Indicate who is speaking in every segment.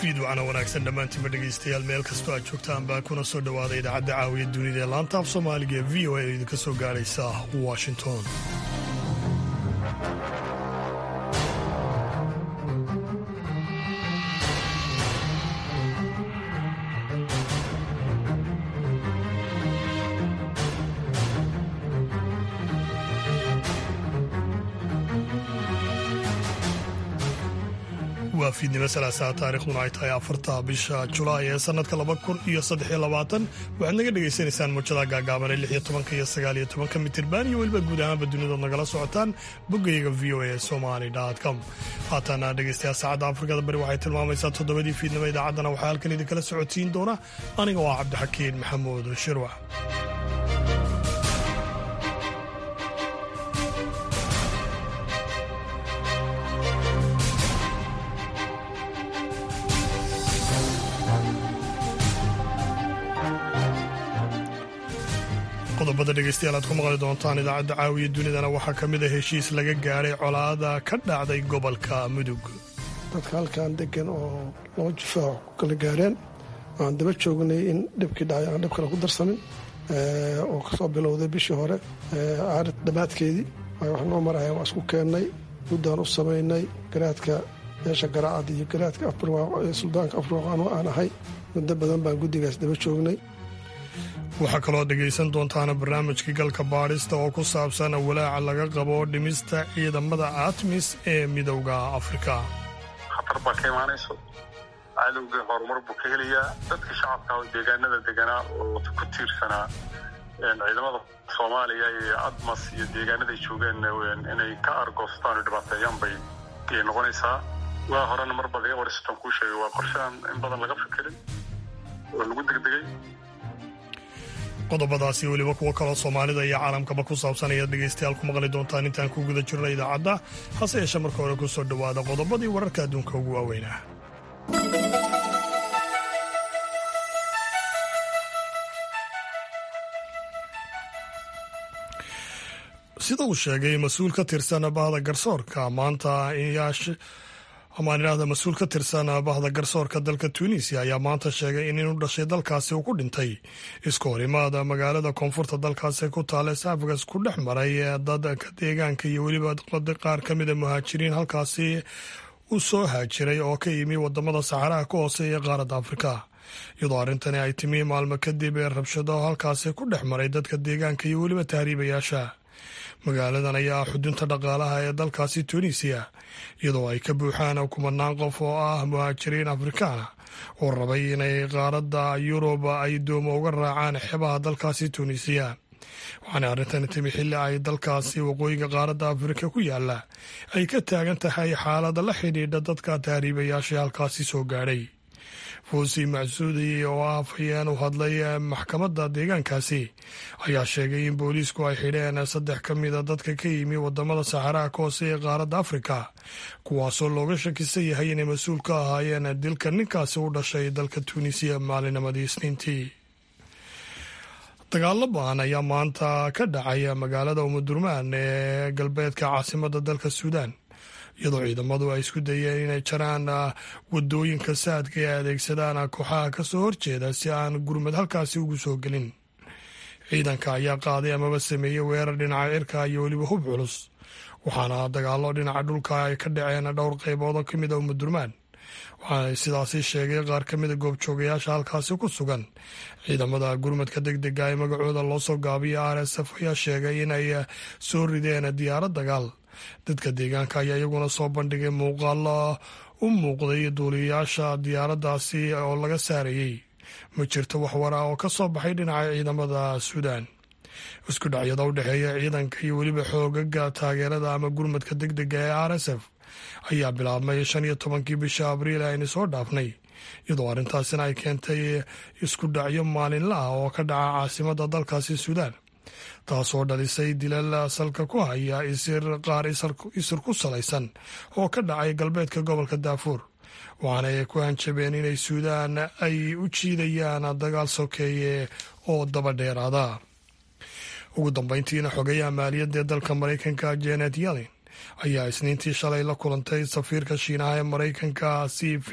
Speaker 1: fiidwacna wanaagsan dhammaantiinba dhegaystayaal meel kastoo aad joogtaan baa kuna soo dhowaada idaacadda caawiya dunida ee laanta af soomaaliga ee v o a oo idinka soo gaadhaysa washington waa fiidnimo salaasaa taarikhduna ay tahay afarta bisha julaay ee sannadka laba kun iyo saddexiyo labaatan waxaad naga dhagaysanaysaan muujada gaagaaban ee lix iyo tobanka iyo sagaal iyo tobanka mitirban iyo weliba guud ahaanba dunidood nagala socotaan boggayaga v o a somali com haatana dhegaystayaal saacadda afrikada bari waxay tilmaamaysaa toddobadii fiidnimo idaacaddana waxaa halkan idinkala socodsiin doona aniga oo ah cabdixakiin maxamuud shirwax qodobada dhegaystayaal aad ku maqli doontaan idaacadda caawiya dunidana waxaa ka mid a heshiis laga gaadhay colaada ka dhacday gobolka mudug
Speaker 2: dadka halkan degan oo laba jufaac ku kala gaareen aan daba joognay in dhibkii dhacay aan dhib kale ku darsamin oo kasoo bilowday bishii hore aarid dhammaadkeedii wax noo maraya waa isku keennay guddaan u samaynay garaadka meesha garaacad iyo garaadka suldaanka afruuq anu aan ahay muddo badan baan guddigaas daba joognay
Speaker 1: waxaa kaloo dhegaysan doontaana barnaamijkii galka baadhista oo ku saabsan walaaca laga qabo dhimista ciidamada atmis ee midowda afrika
Speaker 3: khatar baa ka imaanayso cadowgii horumar buu ka helayaa dadkii shacabka oo deegaanada deganaa oo ku tiirsanaa ciidamada soomaaliya iyo admas iyo deegaanaday joogeen inay ka argoostaan oo dhibaateeyaan bay noqonaysaa waa horena mar bad iga warisatan kuu sheegay waa qorshahan in badan laga fikirin oo lagu degdegay
Speaker 1: qodobadaasi weliba kuwo kaloo soomaalida iyo caalamkaba ku saabsan ayaad dhegaystayaal ku maqli doontaan intaan ku guda jirna idaacadda hase yeeshee marka hore ku soo dhowaada qodobadii wararka adduunka ugu waaweynah sida uu sheegay mas-uul ka tirsan bahda garsoorka maanta amaan idhaahda mas-uul ka tirsan bahda garsoorka dalka tunisiya ayaa maanta sheegay in inuu dhashay dalkaasi uu ku dhintay isku horimaada magaalada koonfurta dalkaasi ku taale safgas ku dhex maray dadka deegaanka iyo weliba qaar ka mida muhaajiriin halkaasi u soo haajiray oo ka yimi wadamada saxaraha ka hooseeya qaaradda afrika iyadoo arrintani ay timi maalmo kadib ee rabshado halkaasi ku dhex maray dadka deegaanka iyo weliba tahriibayaasha magaaladan ayaa xudunta dhaqaalaha ee dalkaasi tunisiya iyadoo ay ka buuxaan kumanaan qof oo ah muhaajiriin afrikaana oo rabay inay qaaradda yurub ay doomo uga raacaan xeebaha dalkaasi tunisiya waxaana arrintani timi xilli ay dalkaasi waqooyiga qaaradda afrika ku yaala ay ka taagan tahay xaalada la xidhiidha dadka tahriibayaasha halkaasi soo gaadhay fuusi macsuudi oo ah afhayeen u hadlay maxkamadda deegaankaasi ayaa sheegay in booliisku ay xidheen saddex ka mida dadka ka yimi wadamada saxaraha ka hoose ee qaaradda afrika kuwaasoo looga shakisan yahay inay mas-uul ka ahaayeen dilka ninkaasi u dhashay dalka tuunisiya maalinimadii isniintii dagaalo ba-an ayaa maanta ka dhacay magaalada umudurmaan ee galbeedka caasimadda dalka suudaan iyadoo ciidamadu ay isku dayeen inay jaraan wadooyinka saadka ee adeegsadaan kooxaha ka soo horjeeda si aan gurmad halkaasi ugu soo gelin ciidanka ayaa qaaday amaba sameeyey weerar dhinaca cirka iyo weliba hub culus waxaana dagaalo dhinaca dhulka ay ka dhaceen dhowr qaybood oo ka mid a umudurmaan waxaana sidaasi sheegay qaar ka mida goobjoogayaasha halkaasi ku sugan ciidamada gurmadka deg dega ee magacooda loo soo gaabiya r s f ayaa sheegay inay soo rideen diyaarad dagaal dadka deegaanka ayaa iyaguna soo bandhigay muuqaalo u muuqday duuliyayaasha diyaaraddaasi oo laga saarayey ma jirto wax wara oo ka soo baxay dhinaca ciidamada suudaan isku dhacyada u dhexeeya ciidanka iyo weliba xoogaga taageerada ama gurmadka deg dega ee r s f ayaa bilaabmay shan iyo tobankii bisha abriil aynu soo dhaafnay iyadoo arrintaasina ay keentay isku dhacyo maalinla ah oo ka dhaca caasimadda dalkaasi suudaan taasoo dhalisay dilal salka ku haya isir qaar isir ku salaysan oo ka dhacay galbeedka gobolka daafuur waxaana ay ku hanjabeen inay suudaan ay u jiidayaan dagaal sokeeye oo daba dheeraada ugu dambeyntiina xogayaha maaliyadda ee dalka maraykanka janet yellen ayaa isniintii shalay la kulantay safiirka shiinaha ee maraykanka si fing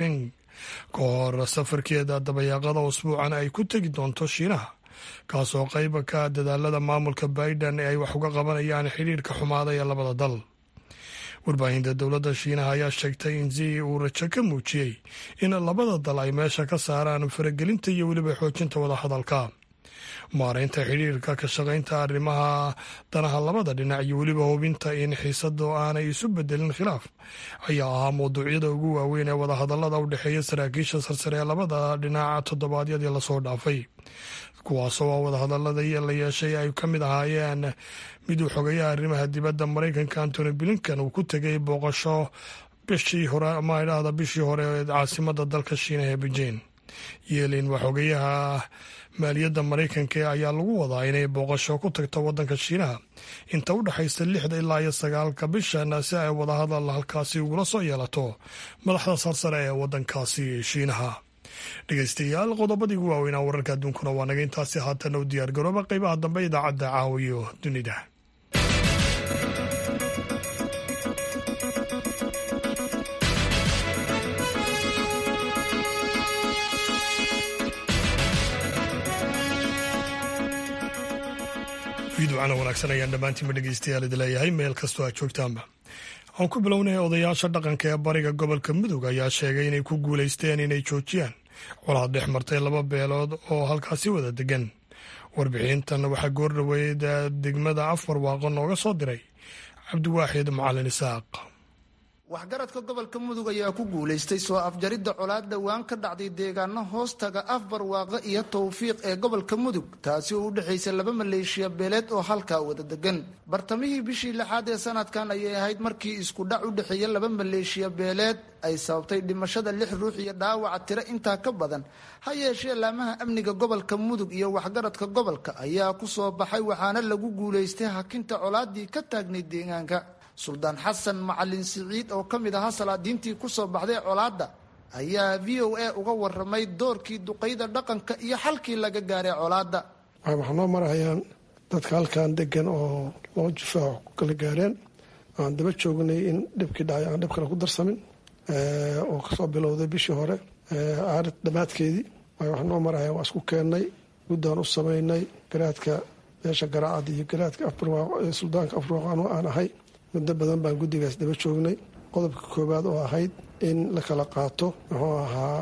Speaker 1: ka hor safarkeeda dabayaaqada usbuucan ay ku tegi doonto shiinaha kaasoo qayba ka dadaalada maamulka biden ee ay wax uga qabanayaan xidhiirka xumaada ee labada dal warbaahinta dowladda shiinaha ayaa sheegtay in zi uu rajo ka muujiyey in labada dal ay meesha ka saaraan faragelinta iyo weliba xoojinta wadahadalka maareynta xidhiirka ka shaqaynta arrimaha danaha labada dhinac iyo weliba hubinta in xiisadu aanay isu bedelin khilaaf ayaa ahaa mawduucyada ugu waaweyn ee wadahadalada u dhexeeya saraakiisha sarsare ee labada dhinac toddobaadyadii lasoo dhaafay kuwaasoo waa wadahadalada la yeeshay ay ka mid ahaayeen miduu xogayaha arrimaha dibadda maraykanka antony blinkan uu ku tegay booqasho bishii hore ama idhaahda bishii hore ee caasimada dalka shiina ee beijing yeelin waa xogayaha maaliyadda maraykanka ayaa lagu wadaa inay booqasho ku tagto wadanka shiinaha inta u dhexaysa lixda ilaa iyo sagaalka bishan si ay wadahadal halkaasi ugula soo yeelato madaxda sarsare ee wadankaasi shiinaha dhegeystayaal qodobadii ugu waaweynaa wararka adduunkuna waa naga intaasi haatana u diyaar garooba qeybaha dambe idaacadda caawiyo dunida fiidwacana wanaagsan ayaan dhammaantiinba dhegeystayaal idi leeyahay meel kastoo aad joogtaanba aan ku bilownay odayaasha dhaqanka ee bariga gobolka mudug ayaa sheegay inay ku guulaysteen inay joojiyaan colaad dhex martay laba beelood oo halkaasi wada degan warbixintan waxaa goordhaweyd degmada afar waaqo nooga soo diray cabdiwaaxid macalin isaaq
Speaker 4: waxgaradka gobolka mudug ayaa ku guulaystay soo afjaridda colaad dhowaan ka dhacday deegaano hoostaga afbarwaaqo iyo towfiiq ee gobolka mudug taasi oo u dhexaysa laba maleeshiya beeleed oo halkaa wada degan bartamihii bishii lixaad ee sanadkan ayay ahayd markii isku dhac u dhexeeya laba maleeshiya beeleed ay sababtay dhimashada lix ruux iyo dhaawaca tiro intaa ka badan ha yeeshee laamaha amniga gobolka mudug iyo waxgaradka gobolka ayaa ku soo baxay waxaana lagu guulaystay hakinta colaadii ka taagnay deegaanka suldaan xasan macalin siciid oo ka mid ahaa salaadiintii ku soo baxday colaadda ayaa v o a uga waramay doorkii duqayda dhaqanka iyo xalkii laga gaaray colaadda
Speaker 2: waxaa noo marayaan dadka halkan degan oo laba jufaac ku kala gaareen aan daba joognay in dhibkii dhacay aan dhib kale ku darsamin oo kasoo bilowday bishii hore aarid dhammaadkeedii waxaa noo maraya waa isku keennay guddaan u samaynay garaadka meesha garaacad iyo garaadka afbarwaaqo ee suldaanka afbarwaaqo aan ahay muddo badan baan guddigaas daba joognay qodobka koowaad oo ahayd in la kala qaato muxuu ahaa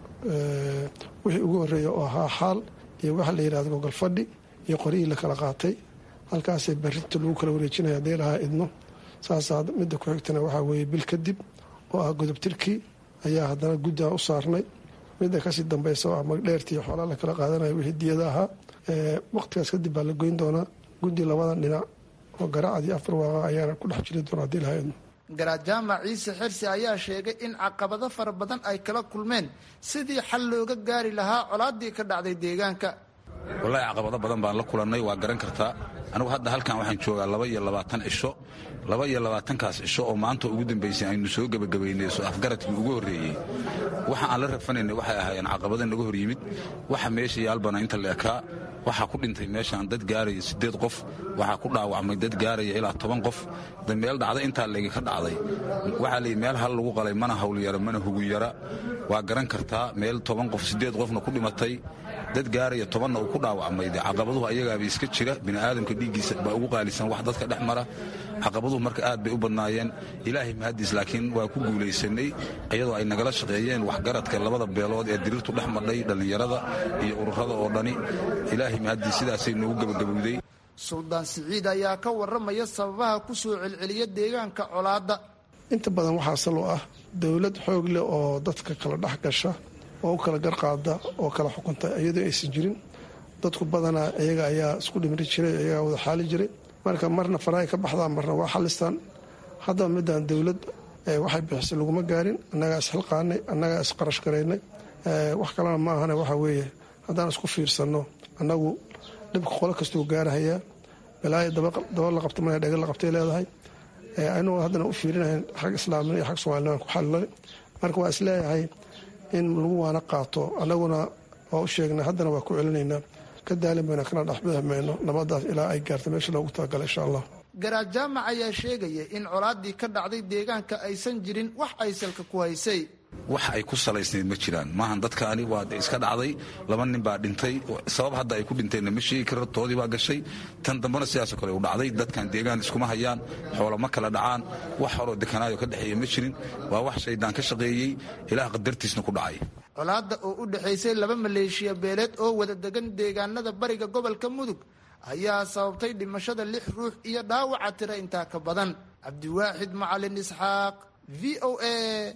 Speaker 2: wixii ugu horreeya oo ahaa xaal iyo waxa la yidhahdo gogol fadhi iyo qoryihii la kala qaatay halkaasay barrinta lagu kala wareejinaya haddii lahaa idno saasaa midda ku xigtana waxaa weeye bil kadib oo ah godobtirkii ayaa haddana guddiga u saarnay midda kasii dambaysa oo ah magdheertii xoolaa la kala qaadanaya wixii diyada ahaa waqtigaas kadib baa la goyn doonaa guddi labadan dhinac oo garaacadii afar waaqa ayaana ku dhex jiri doona hadii lahaydno
Speaker 4: garaad jaamac ciise xirsi ayaa sheegay in caqabado fara badan ay kala kulmeen sidii xal looga gaari lahaa colaadii ka dhacday deegaanka
Speaker 5: wallaahi caqabado badan baan la kulannay waa garan kartaa anigu hadda halkan waxaan joogaa laba iyo labaatan cisho laba iyo labaatankaas cisho oo maanta ugu dambaysay aynu soo gebagabaynay soo afgaradkii ugu horreeyey waxa aan la rafanaynay waxay ahaayeen caqabada naga hor yimid waxa meesha yaalbana inta la ekaa waxaa ku dhintay meeshaan dad gaaraya siddeed qof waxaa ku dhaawacmay dad gaaraya ilaa toban qof da meel dhacda intaa leegi ka dhacday waxaa layidhi meel hal lagu qalay mana hawlyara mana huguyara waa garan kartaa meel toban qof siddeed qofna ku dhimatay dad gaaraya tobanna uu ku dhaawacmay de caqabaduhu ayagaaba iska jira bini'aadamka dhiiggiisa baa ugu qaalisan wax dadka dhex mara caqabaduhu marka aad bay u badnaayeen ilaahay mahaddiis laakiin waa ku guulaysanay iyadoo ay nagala shaqeeyeen waxgaradka labada beelood ee diriirtu dhex madhay dhallinyarada iyo ururada oo dhani ilaahay mahaddiis sidaasay noogu gebagabowday
Speaker 4: suldaan siciid ayaa ka waramaya sababaha ku soo celceliya deegaanka colaadda
Speaker 2: inta badan waxaa salo ah dowlad xoog leh oo dadka kala dhex gasha oo u kala garqaada oo kala xukunta iyadoo aysan jirin dadku badanaa iyaga ayaa isku dhimri jiray iyagaa wada xaali jiray marka marna faraay ka baxdaan marna waa xalistaan haddaba midaan dowlad waxay bixisay laguma gaarin annagaa isxilqaanay annagaa isqarash garaynay wax kalena ma ahane waxaa weeye haddaan isku fiirsanno annagu dhibka qolo kastuu gaarahayaa balaayo daba la qabta mana dhega la qabtay leedahay anagoo haddana u fiirinahayn xag islaamnimo iyo xag soomaaliniman ku xalilay marka waa isleeyahay in lagu waana qaato annaguna waa u sheegnay haddana waa ku celinaynaa ka daalin bayna kana dhexbixi mayno nabadaas ilaa ay gaarta meesha loogu talagalay insha allah
Speaker 4: garaad jaamac ayaa sheegaya in colaadii ka dhacday deegaanka aysan jirin wax aysalka ku haysay
Speaker 5: wax ay ku salaysnayd ma jiraan maahan dadkaani waa iska dhacday laba nin baa dhintay sabab hadda ay ku dhinteenna ma sheegi karo toodii baa gashay tan dambena sidaasoo kale u dhacday dadkan deegaan iskuma hayaan xoola ma kala dhacaan wax horoo dekanaayo ka dhexeeya ma jirin waa wax shaydaan ka shaqeeyey ilaah qadartiisna ku dhacay
Speaker 4: colaadda oo u dhexaysay laba maleeshiya beeleed oo wada degan deegaanada bariga gobolka mudug ayaa sababtay dhimashada lix ruux iyo dhaawaca tira intaa ka badan cabdiwaaxid macalin isxaaq v o a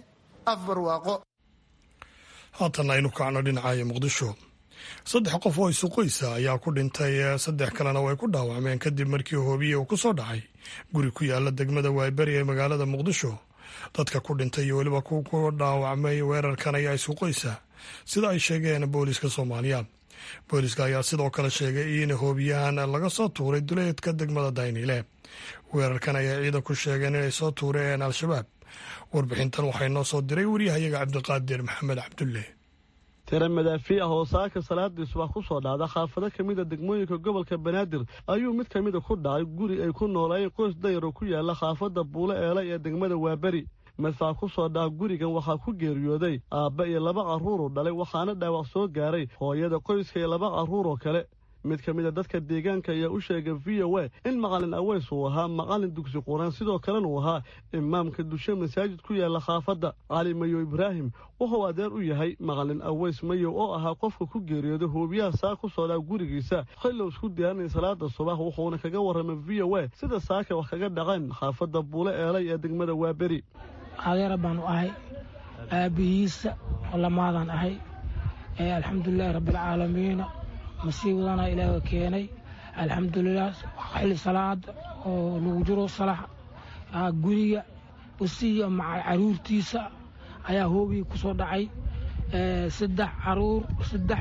Speaker 1: haatan aynu kacno dhinacayo muqdisho saddex qof oo isu qoysa ayaa ku dhintay saddex kalena way ku dhaawacmeen kadib markii hoobiye uu ku soo dhacay guri ku yaala degmada wayberi ee magaalada muqdisho dadka ku dhintay iyo weliba ku ku dhaawacmay weerarkan ayaa isu qoysa sida ay sheegeen booliska soomaaliya booliska ayaa sidoo kale sheegay in hoobiyahan laga soo tuuray duleedka degmada daynile weerarkan ayaa ciidanku sheegeen inay soo tuureen al-shabaab warbixintan waxaa inoo soo diray waryahayaga cabdiqaadir maxamed cabdulle
Speaker 6: tira madaafiic ah oo saaka salaadii subax ku soo dhacda xaafado ka mida degmooyinka gobolka banaadir ayuu mid ka mida ku dhacay guri ay ku noolayeen qoys dayar oo ku yaala xaafadda buulo eelay ee degmada waaberi madfac ku soo dhaca gurigan waxaa ku geeriyooday aabba iyo laba carruuruu dhalay waxaana dhaawac soo gaaray hooyada qoyska iyo laba carruur oo kale mid ka mid a dadka deegaanka ayaa u sheegay v o a in macalin aweys uu ahaa macalin dugsi quraan sidoo kalena uu ahaa imaamka dushe masaajid ku yaala khaafadda cali mayow ibraahim wuxuu adeer u yahay macalin aweys mayow oo ahaa qofka ku geeriyooday hoobiyaha saaka ku soo dhaca gurigiisa xillow isku diyaarinay salaada subax wuxuuna kaga warramay v o a sida saaka wax kaga dhaceen xaafadda buule eelay ee degmada waaberi
Speaker 7: adeera baanu ahay aabbihiisa oo lamaadaan ahay alxamdulilaahi rabbialcaalamiina masiibadana ilaaha keenay alxamdulilah xilli salaada oo lagu jiro salax guriga usiiyo maca caruurtiisa ayaa hoobigii ku soo dhacay saddex caruur saddex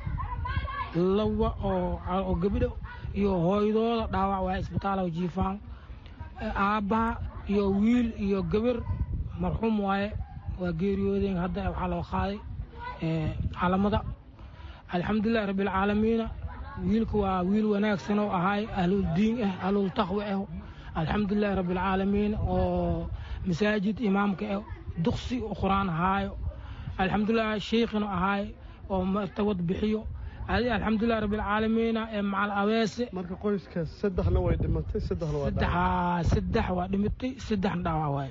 Speaker 7: laba oo gabdho iyo hooydooda dhaawac waa isbitaala jiifaan aabbaha iyo wiil iyo gabar marxuum waaye waa geeriyoodeen hadda waxaa loo qaaday calamada alxamdulilahi rabbialcaalamiina wiilka waa wiil wanaagsan oo ahaay ahluldiin ah ahlultaqwi ah alxamdulilahi rabbialcaalamiin oo masaajid imaamka ah duqsi qur-aan ahaayo alxamdulilah sheikhina ahaay oo martabad bixiyo alxamdulilah rabbialcaalamiina ee macal abeese
Speaker 6: marka qoyska saddexna way dhimatay saddexna waa
Speaker 7: saddex waa dhimatay saddexna dhaawac waaye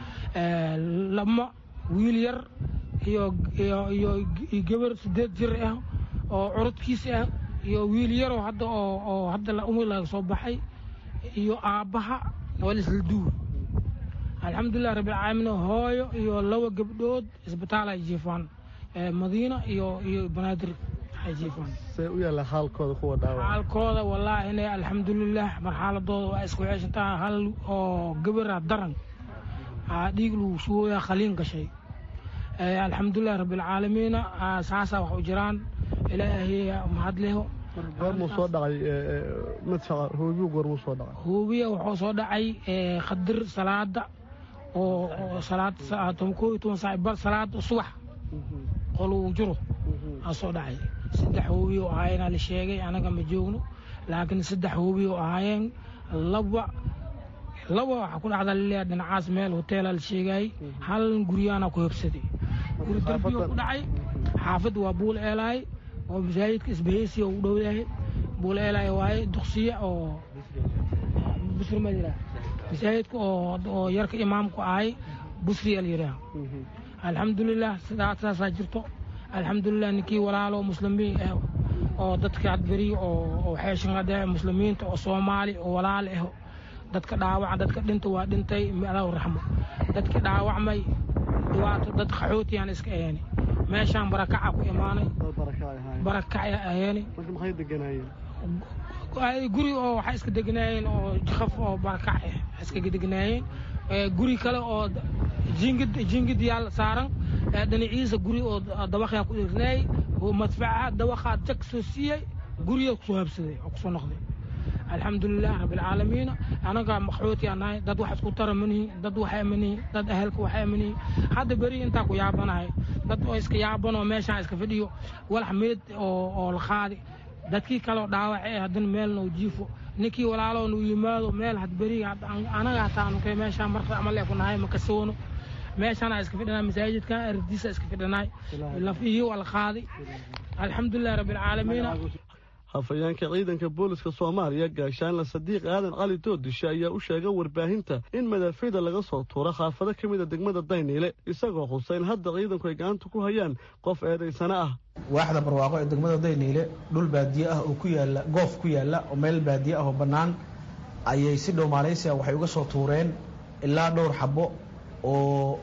Speaker 7: lama wiil yar iyo iyo gabar sideed jir ah oo curudkiisa ah iyo wiil yaroo hadda oo hadda umri laga soo baxay iyo aabbaha waa laisla duuy alxamdulilah rabbilcaalamiin hooyo iyo laba gabdhood isbitaal ay jiifaan madiina iyo iyo banaadir ay jiifaan
Speaker 6: see u yaalla xaalkooda kuwa dhaawac
Speaker 7: xaalkooda wallaahi inay alxamdulilah marxaladooda waa isku ceeshantaa hal oo gabara daran dhiig lagu sugooyaa khaliin gashay alxamdulilah rabbialcaalamiina saasaa wax u jiraan ilaahay mahadleho
Speaker 6: goormuu soo dhacay madfaca hoobiyu goormuu soo dhacay
Speaker 7: hoobiya wuxuu soo dhacay khadir salaada oo salaad koo iyo toban saac bar salaada subax qoluu jiro aa soo dhacay saddex hoobiyo ahaayeenaa la sheegay anaga ma joogno laakiin saddex hoobiyo ahaayeen laba laba waxaa ku dhacda laleeyahay dhinacaas meel hoteela la sheegayay hal guryaana ku hebsaday guri darbiyo ku dhacay xaafadda waa buul eelaay oo masaajidka isbaheysiya u dhow yahay buul eelaay waaye duqsiya oo busri madira masaajidka oo yarka imaamku ahay busriya la yidhaah alxamdulilah sidaa saasaa jirto alxamdulilah ninkii walaalo muslimiin ah oo dadka cadberiya oo xeeshanade muslimiinta oo soomaali oo walaal ah dadka dhaawaca dadka dhinta waa dhintay meelaw raxmo dadka dhaawacmay dhibaato dad qaxootiyaan iska aheeni meeshaan barakaca ku imaanay barakacya aheeni guri oo waxay iska degnaayeen oo jikaf oo barakac ah iska degnaayeen guri kale oo jingid jingid yaal saaran dhinaciisa guri oo dabaqyaa ku dhirnaayay madfaca dabaqaa jag soo siiyey guriya kusoo habsaday oo kusoo noqday alxamdulilah rabbilcaalamiina anaga maqxooti aan nahay dad wax isku tara manihin dad waxay manihin dad ahelka waxay manihin hadda beri intaa ku yaabanahay dad oo iska yaabanoo meeshaan iska fadhiyo walax meed oo la qaadi dadkii kaleo dhaawac ee haddana meel noo jiifo ninkii walaaloo nu yimaado meel had beri anaga hataa anukay meeshaan marka amalee ku nahay makasoono meeshaana iska fidhanaa masaajidkan ardiisa iska fidhanaay lafihii waa la qaaday alxamdulilahi rabbilcaalamiina
Speaker 6: hafayeenka ciidanka booliska soomaaliya gaashaanle sadiiq aadan cali doodishe ayaa u sheegay warbaahinta in madaafiida laga soo tuuro khaafado ka mida degmada dayniile isagoo xusa in hadda ciidanku ay gacanta ku hayaan qof eedaysana ah
Speaker 8: waaxda barwaaqo ee degmada dayniile dhul baadiye ah oo ku yaala goof ku yaala oo meel baadiye ah oo bannaan ayay si dhow maaleysia waxay uga soo tuureen ilaa dhowr xabo oo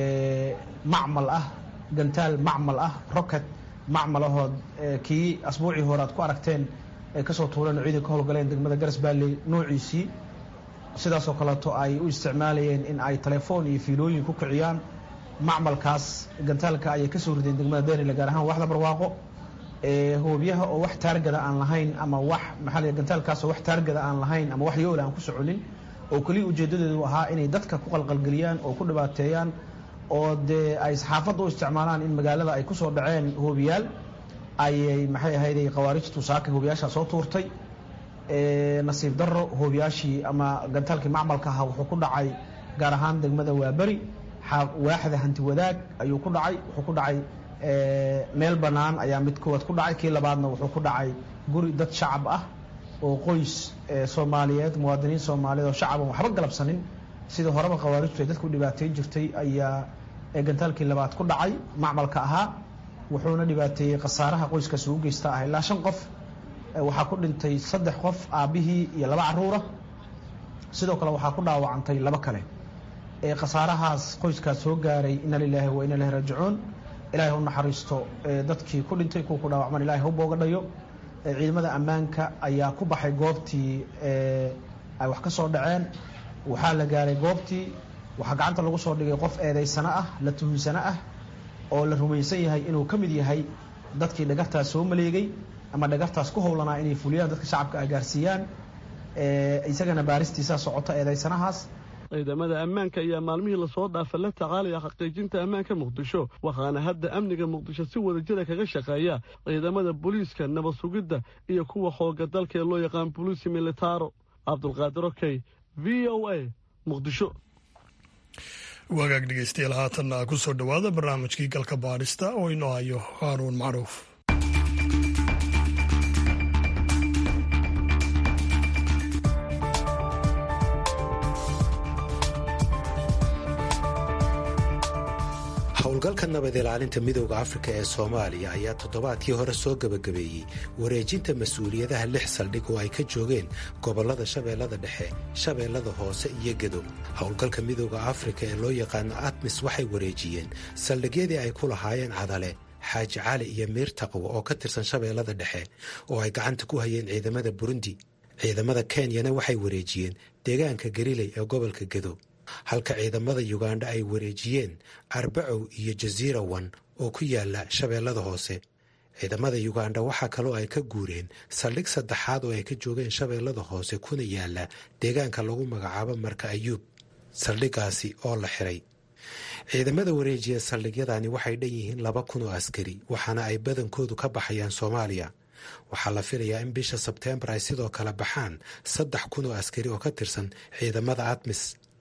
Speaker 8: macmal ah gantaal macmal ah rocket macmal ahood kii asbuucii hore aad ku aragteen ay ka soo tuureen oo ciidanka howlgaleen degmada garas baalley noociisii sidaasoo kaleeto ay u isticmaalayeen in ay telefoon iyo fiilooyin ku kiciyaan macmalkaas gantaalka ayay ka soo rideen degmada daynile gaar ahaan waxda barwaaqo hoobiyaha oo wax taargada aan lahayn ama wax maxaa la gantaalkaas oo wax taargada aan lahayn ama wax yoola aan ku soconin oo keliya ujeedadeedu ahaa inay dadka ku qalqalgeliyaan oo ku dhibaateeyaan oo dee ay saxaafadda u isticmaalaan in magaalada ay ku soo dhaceen hoobiyaal ayay maxay ahayd khawaarijtu saaka hoobiyaashaa soo tuurtay nasiib darro hoobiyaashii ama gantaalkii macmalka ahaa wuxuu ku dhacay gaar ahaan degmada waaberi waaxda hanti wadaag ayuu ku dhacay wuxuu ku dhacay meel bannaan ayaa mid koowaad ku dhacay kii labaadna wuxuu ku dhacay guri dad shacab ah oo qoys soomaaliyeed muwaadiniin soomaaliyeed oo shacab aan waxba galabsanin sidii horeba khawaarijtu ay dadku dhibaateyn jirtay ayaa gantaalkii labaad ku dhacay macmalka ahaa wuxuuna dhibaateeyey khasaaraha qoyskaasi u geysta ah ilaa shan qof waxaa ku dhintay saddex qof aabbihii iyo laba caruura sidoo kale waxaa ku dhaawacantay labo kale khasaarahaas qoyskaas soo gaaray ina lilaahi wa ina ilahi raajicuun ilahay ha u naxariisto dadkii ku dhintay kuwa ku dhaawacman ilahay ha u boogadhayo ciidamada ammaanka ayaa ku baxay goobtii ay wax ka soo dhaceen waxaa la gaaray goobtii waxaa gacanta lagu soo dhigay qof eedaysano ah la tuhunsano ah oo la rumaysan yahay inuu ka mid yahay dadkii dhagartaas soo maleegay ama dhagartaas ku howlanaa inay fuliyaan dadka shacabka ay gaarsiiyaan isagana baaristiisaa socota eedaysanahaas
Speaker 6: ciidamada ammaanka ayaa maalmihii lasoo dhaafa la tacaalaya xaqiijinta ammaanka muqdisho waxaana hadda amniga muqdisho si wadajira kaga shaqeeya ciidamada booliiska nabad sugidda iyo kuwa xooga dalka ee loo yaqaan boliisi militaro cabdulqaadir okey v o a muqdisho
Speaker 1: wagaag dhegeystayaal haatanna ku soo dhowaada barnaamijkii galka baadhista oo inoo hayo haaruun macruuf
Speaker 9: howlgalka nabad ilaalinta midowda afrika ee soomaaliya ayaa toddobaadkii hore soo gebagabeeyey wareejinta mas-uuliyadaha lix saldhig oo ay ka joogeen gobollada shabeellada dhexe shabeellada hoose iyo gedo howlgalka midowda afrika ee loo yaqaano atmis waxay wareejiyeen saldhigyadii ay ku lahaayeen cadale xaaji cali iyo miir taqwo oo ka tirsan shabeellada dhexe oo ay gacanta ku hayeen ciidamada burundi ciidamada kenyana waxay wareejiyeen deegaanka gariley ee gobolka gedo halka ciidamada yugandha ay wareejiyeen arbacow iyo jasiira wan oo ku yaala shabeellada hoose ciidamada yugandha waxaa kaloo ay ka guureen saldhig saddexaad oo ay ka joogeen shabeellada hoose kuna yaala deegaanka lagu magacaabo marka ayuub saldhigaasi oo la xiray ciidamada wareejiya saldhigyadani waxay dhan yihiin laba kun oo askari waxaana ay badankoodu ka baxayaan soomaaliya waxaa la filayaa in bisha sebteembar ay sidoo kale baxaan saddex kun oo askari oo ka tirsan ciidamada atmis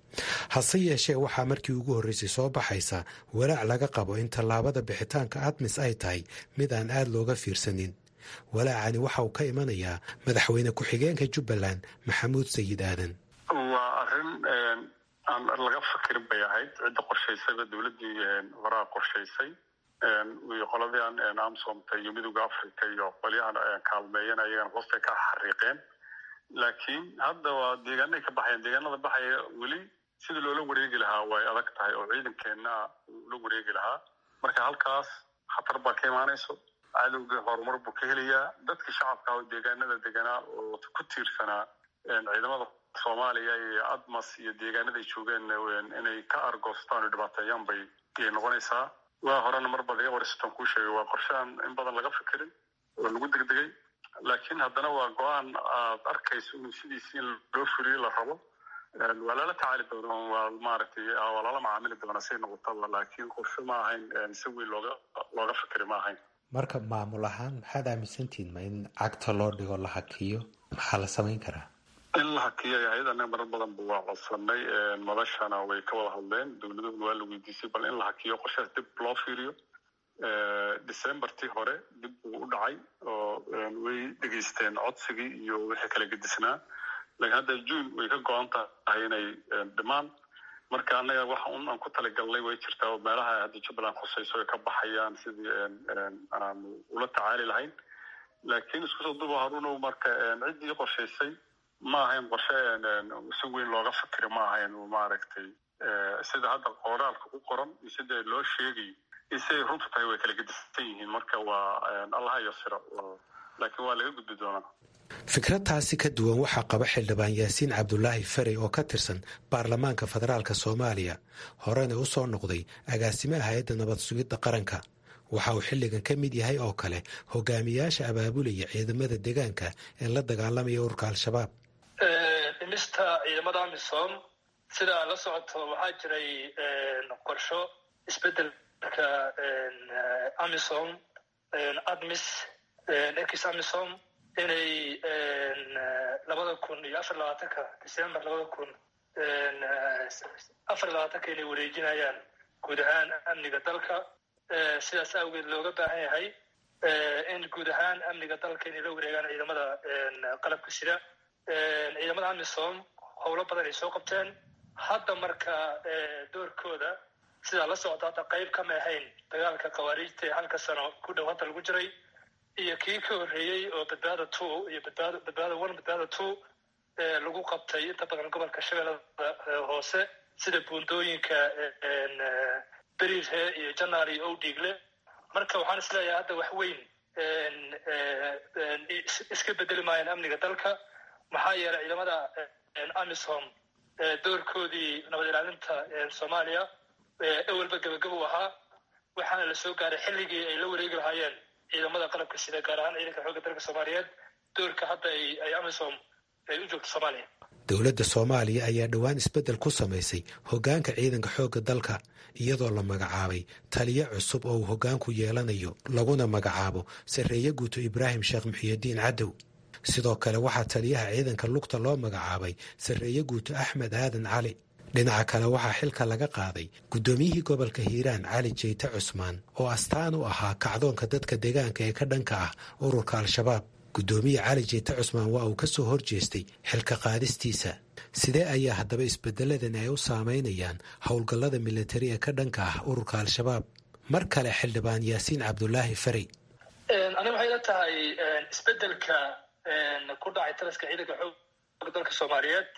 Speaker 9: hase yeeshee waxaa markii ugu horreysay soo baxaysa walaac laga qabo in tallaabada bixitaanka admis ay tahay mid aan aad looga fiirsanin walaacani waxa uu ka imanayaa madaxweyne ku-xigeenka jubbaland maxamuud sayid aadan
Speaker 3: waa arrin aan laga fikirin bay ahayd cidda qorshaysayba dowladdii horaa qorshaysay iyo qoladii amsomta iyo midowda africa iyo qolyahan kaalmeeyan ayagana hoostay ka xariiqeen laakiin hadda waa deegaanay ka baxayaan deegaanada baxaya weli sidii loola wareegi lahaa way adag tahay oo ciidankeenna ula wareegi lahaa marka halkaas khatar baa ka imaanayso cadowga horumar buu ka helayaa dadkii shacabka oo deegaanada deganaa oo ku tiirsanaa ciidamada soomaaliya iyo admas iyo deegaanada ay joogeen inay ka argoostaan oo dhibaateeyaan bay yay noqonaysaa waa horena mar bad iga warsitan kuu sheegay waa qorshahan in badan laga fikirin oo lagu degdegay laakiin haddana waa go-aan aad arkayso inuu sidiisi in loo fuliyo la rabo waa lala tacaali doona waa maaragtay waa lala macaamili doona say noqotaba laakiin qorshe ma ahayn si weyn looga looga fikiri ma ahayn
Speaker 9: marka maamul ahaan maxaad aaminsantihiin ma in cagta loo dhigo la hakiyo maxaa la samayn karaa
Speaker 3: in la hakiyay ahayd anaga marar badanba waa codsanay madashana way ka wada hadleen dowladahuna waa la weydiisay bal in la hakiyo qorshaas dib loo fiiriyo decembertii hore dib uu u dhacay oo way dhegeysteen codsigii iyo wixii kala gedisnaa laakiin hadda june way ka go-an tahay inay dhimaan marka annaga waxa un aan ku talagalnay way jirtaa oo meelaha hadda jubbaland khusayso ay ka baxayaan sidii aanu ula tacaali lahayn laakiin isku soo duba haruunow marka ciddii qorshaysay ma ahayn qorshe si weyn looga fikira ma ahayn maaragtay sida hadda qoraalka ku qoran iyo sida loo sheegayo iyo siday runtu tahay way kala gedisan yihiin marka waa allaha yasira laakiin waa laga gudbi doonaa
Speaker 9: fikradtaasi ka duwan waxaa qaba xildhibaan yaasiin cabdulaahi farey oo ka tirsan baarlamaanka federaalk soomaaliya horena u soo noqday agaasimaha hay-adda nabad sugidda qaranka waxa uu xilligan ka mid yahay oo kale hogaamiyaasha abaabulaya ciidamada deegaanka ee la dagaalamaya ururka al-shabaab
Speaker 10: dhimista ciidamada amisom sidaa la socoto waxaa jiray qorsho isbedelka amisom admis ex amisom inay labada kun iyo afar labaatanka december labada kun afar labaatanka inay wareejinayaan guud ahaan amniga dalka sidaas awgeed looga baahan yahay in guud ahaan amniga dalka inay la wareegaan ciidamada qalabka sida ciidamada amisom howlo badan ay soo qabteen hadda marka doorkooda sidaa la socda hadda qayb kama ahayn dagaalka khawaariijta ee halka sano ku dhow hadda lagu jiray iyo kii ka horreeyey oo badbaada two iyo badbaado badbaada one badbaada two lagu qabtay inta badan gobolka shabeellada hoose sida buundooyinka beriirhe iyo janaal iyo owdhiigle marka waxaan isleeyahay hadda wax weyn iska bedeli maayaan amniga dalka maxaa yeelay ciidamada amisom doorkoodii nabad ilaalinta soomaaliya ewelba gebagabo ahaa waxaana la soo gaaray xilligii ay la wareegi lahaayeen ciidamada qalabka sida gaar ahaan ciidanka xoogga dalka soomaaliyeed doorka hadda ay amisom ay u joogto soomaaliya
Speaker 9: dowladda soomaaliya ayaa dhowaan isbeddel ku samaysay hoggaanka ciidanka xoogga dalka iyadoo la magacaabay taliyo cusub oo uu hoggaanku yeelanayo laguna magacaabo sarreeye guuto ibraahim sheekh muxiyidiin cadow sidoo kale waxaa taliyaha ciidanka lugta loo magacaabay sarreeye guuto axmed aadan cali dhinaca kale waxaa xilka laga qaaday guddoomiyihii gobolka hiiraan cali jeyte cusmaan oo astaan u ahaa kacdoonka dadka deegaanka ee ka dhanka ah ururka al-shabaab guddoomiye cali jeyte cusmaan waa uu ka soo horjeestay xilka qaadistiisa sidee ayaa haddaba isbedeladani ay u saameynayaan howlgallada militari ee ka dhanka ah ururka al-shabaab mar kale xildhibaan yaasiin cabdulaahi farey
Speaker 10: ani waxay la tahay isbedelka ku dhacay taliska ciidanka xoogga dalka soomaaliyeed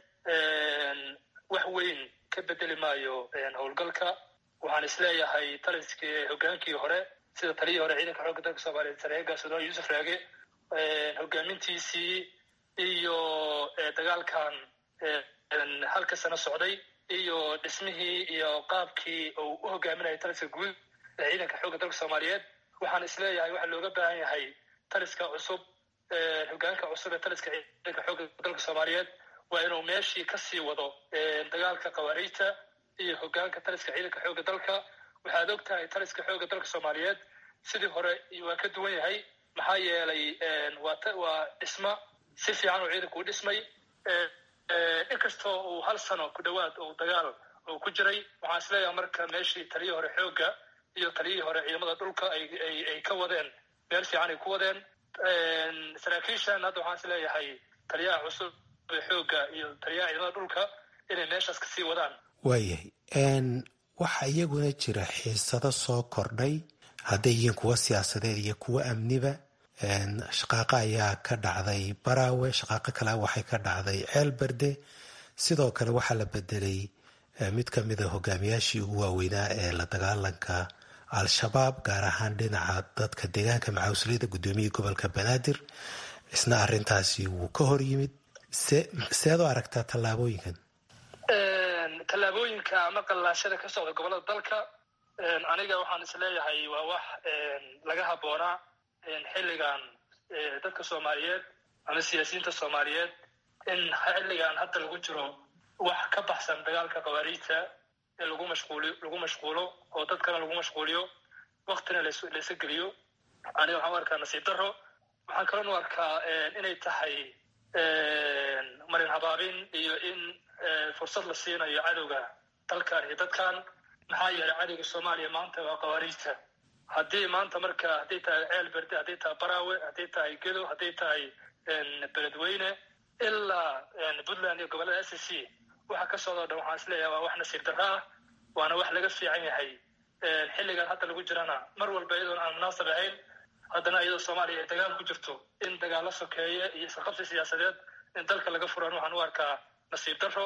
Speaker 10: wax weyn ka bedeli maayo howlgalka waxaan isleeyahay taliskii hogaankii hore sida taliyii hore ciidanka xoogga dalka soomaaliyeed sareega sudan yuusuf raage hogaamintiisii iyo dagaalkan halka sano socday iyo dhismihii iyo qaabkii uu u hogaaminayay taliska guud ee ciidanka xoogga dalka soomaaliyeed waxaan isleeyahay waxaa looga baahan yahay taliska cusub hogaanka cusub ee taliska ciidanka xoogga dalka soomaaliyeed waa inuu meeshii ka sii wado dagaalka khawaariijta iyo hogaanka taliska ciidanka xoogga dalka waxaad og tahay taliska xoogga dalka soomaaliyeed sidii hore waa ka duwan yahay maxaa yeelay waa dhisma si fiican uu ciidanku u dhismay inkastoo uu hal sano ku dhowaad uu dagaal uu ku jiray waxaan isleeyahay marka meeshii taliyii hore xoogga iyo taliyihii hore ciidamada dhulka ay ka wadeen meel fiican ay ku wadeen saraakiishan hadda waxaan isleeyahay taliyaha cusub xooga iyo taliyaha ciidamada dhulka inay meeshaas kasii wadaan
Speaker 9: waayahay waxaa iyaguna jira xiisado soo kordhay hadday yihiin kuwa siyaasadeed iyo kuwa amniba shaqaaqo ayaa ka dhacday baraawe shaqaaqo kale waxay ka dhacday ceel berde sidoo kale waxaa la bedelay mid ka mida hogaamiyaashii ugu waaweynaa ee la dagaalanka al-shabaab gaar ahaan dhinaca dadka deegaanka maxawsliyada guddoomiyihii gobolka banaadir isna arintaasi wuu ka hor yimid seed u aragtaa tallaabooyinkan
Speaker 10: tallaabooyinka ama qallaashada ka socda gobolada dalka aniga waxaan isleeyahay waa wax laga habboonaa xilligan dadka soomaaliyeed ama siyaasiyiinta soomaaliyeed in xilligan hadda lagu jiro wax ka baxsan dagaalka khawaariijta in lagu mashquuli lagu mashquulo oo dadkana lagu mashquuliyo waktina laysa geliyo aniga waxaan u arkaa nasiib daro waxaan kaloo u arkaa inay tahay marin habaabin iyo in fursad la siinayo cadowga dalkan iyo dadkan maxaa yeelay cadowga soomaaliya maanta waa qawaariijta haddii maanta marka hadday tahay ceel berde hadday tahay baraawe hadday tahay gedo hadday tahay beledweyne ilaa puntland iyo gobollada s c waxa ka socdoo dhan waxaan isleeyahay waa wax nasiib darro ah waana wax laga fiican yahay xilligan hadda lagu jirana mar walba iyadoon aan munaasab ahayn haddana iyadoo soomaaliya ay dagaal ku jirto in dagaalo sokeeye iyo isqabsi siyaasadeed in dalka laga furan waxaan u arkaa nasiib darro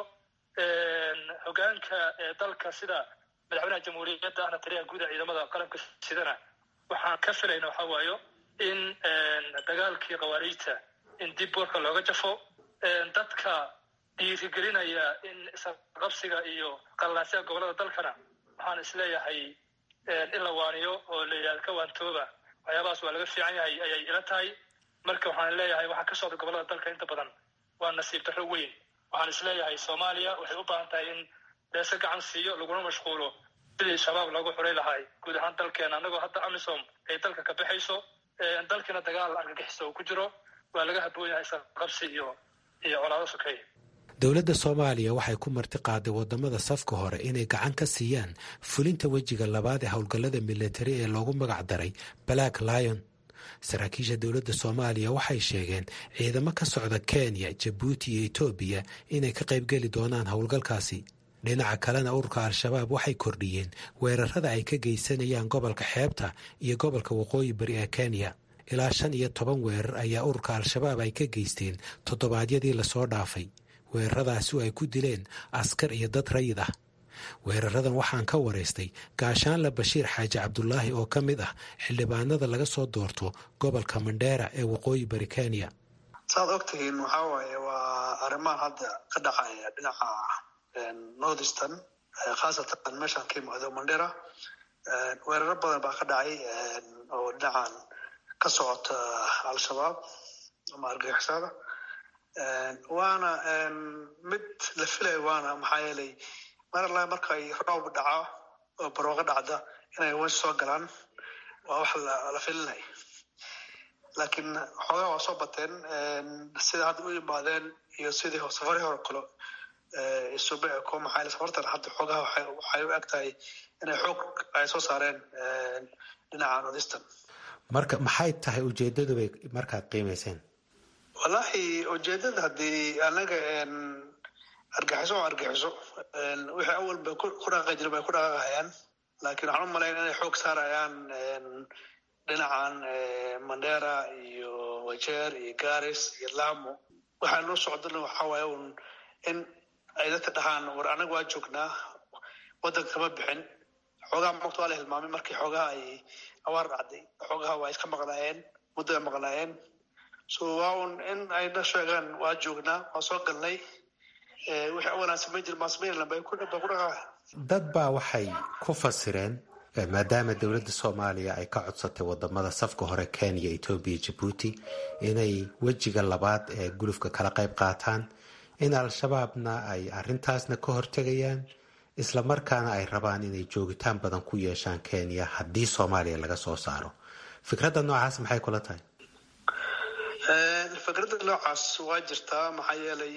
Speaker 10: hogaanka dalka sida madaxweynaha jamhuuriyadda ahna taliyaha guud ee ciidamada qalabka sidana waxaan ka filayna waxa waayo in dagaalkii khawaariijta in dib warka looga jafo dadka dhiirigelinaya in isqabsiga iyo qallaasyaha gobollada dalkana waxaan isleeyahay in la waaniyo oo la yidhahdo ka waantooba waxyaabahaas waa laga fiican yahay ayay ila tahay marka waxaan leeyahay waxaa ka socda gobollada dalka inta badan waa nasiib darro weyn waxaan isleeyahay soomaaliya waxay u baahan tahay in beese gacan siiyo laguna mashquulo sidii shabaab loogu xuray lahay guud ahaan dalkeena annagoo hadda amisom ay dalka ka baxayso dalkiina dagaal argagixiso uu ku jiro waa laga haboon yahay isqabsi iyo iyo colaado sokeeye
Speaker 9: dowladda soomaaliya waxay ku marti qaaday wadamada safka hore inay gacan ka siiyaan fulinta wejiga labaad ee howlgallada militari ee loogu magac daray black lion saraakiisha dowladda soomaaliya waxay sheegeen ciidamo ka socda kenya jabuuti iyo etoobiya inay ka qaybgeli doonaan howlgalkaasi dhinaca kalena ururka al-shabaab waxay kordhiyeen weerarada ay ka geysanayaan gobolka xeebta iyo gobolka waqooyi bari ee kenya ilaa shan iyo toban weerar ayaa ururka al-shabaab ay ka geysteen toddobaadyadii lasoo dhaafay weeraradaasi ay ku dileen askar iyo dad rayid ah weeraradan waxaan ka waraystay gaashaanle bashiir xaaji cabdulaahi oo ka mid ah xildhibaanada laga soo doorto gobolka mandheera ee waqooyi bari kenya
Speaker 11: saad ogtihiin waxaa waaye waa arrimahan hadda ka dhacaya dhinaca northeastern khaasatan meeshaan ka yimaado mandheera weeraro badan baa ka dhacay oo dhinacan ka socota al-shabaab ama argagixisada waana mid la filayo waana maxaa yeelay mar alla markay roob dhaco oo barooqo dhacda inay wesh soo galaan waa wax la filinaya laakiin xoogaa waa soo bateen sida hadda u yimaadeen iyo sidii safarii hore kalo isube eko maxaa yeele safartan hadda xoogaha waxay u eg tahay inay xoog ay soo saareen dhinaca nodistan
Speaker 9: marka maxay tahay ujeedadu bay markaad qiimayseen
Speaker 11: wallahi ujeedada haddii anaga argaxiso oo argaxiso wixii awalba ku dhaqaqi jira bay ku dhaqaqahayaan laakiin waxaan u malayn inay xoog saarayaan dhinacan mandera iyo wajeer iyo garis iyo lamo waxaa noo socdana waxaa waaye un in ay dadka dhahaan war anaga waa joognaa waddanka kama bixin xoogaha mogta waa la hilmaamay markii xoogaha ay awaar dhacday xoogaha waa iska maqnaayeen muddo ay maqnaayeen so waa un in ayna sheegaan waa joognaa waa soo galnay wixii awalaan samayn jir maasmaylan bay ku dhaqaa
Speaker 9: dad baa waxay ku fasireen maadaama dowladda soomaaliya ay ka codsatay wadamada safka hore kenya etoobiya jabuuti inay wejiga labaad ee gulufka kala qayb qaataan in al-shabaabna ay arintaasna ka hortegayaan islamarkaana ay rabaan inay joogitaan badan ku yeeshaan kenya haddii soomaaliya laga soo saaro fikradda noocaas maxay kula tahay
Speaker 11: fikradda noocaas waa jirtaa maxaa yeelay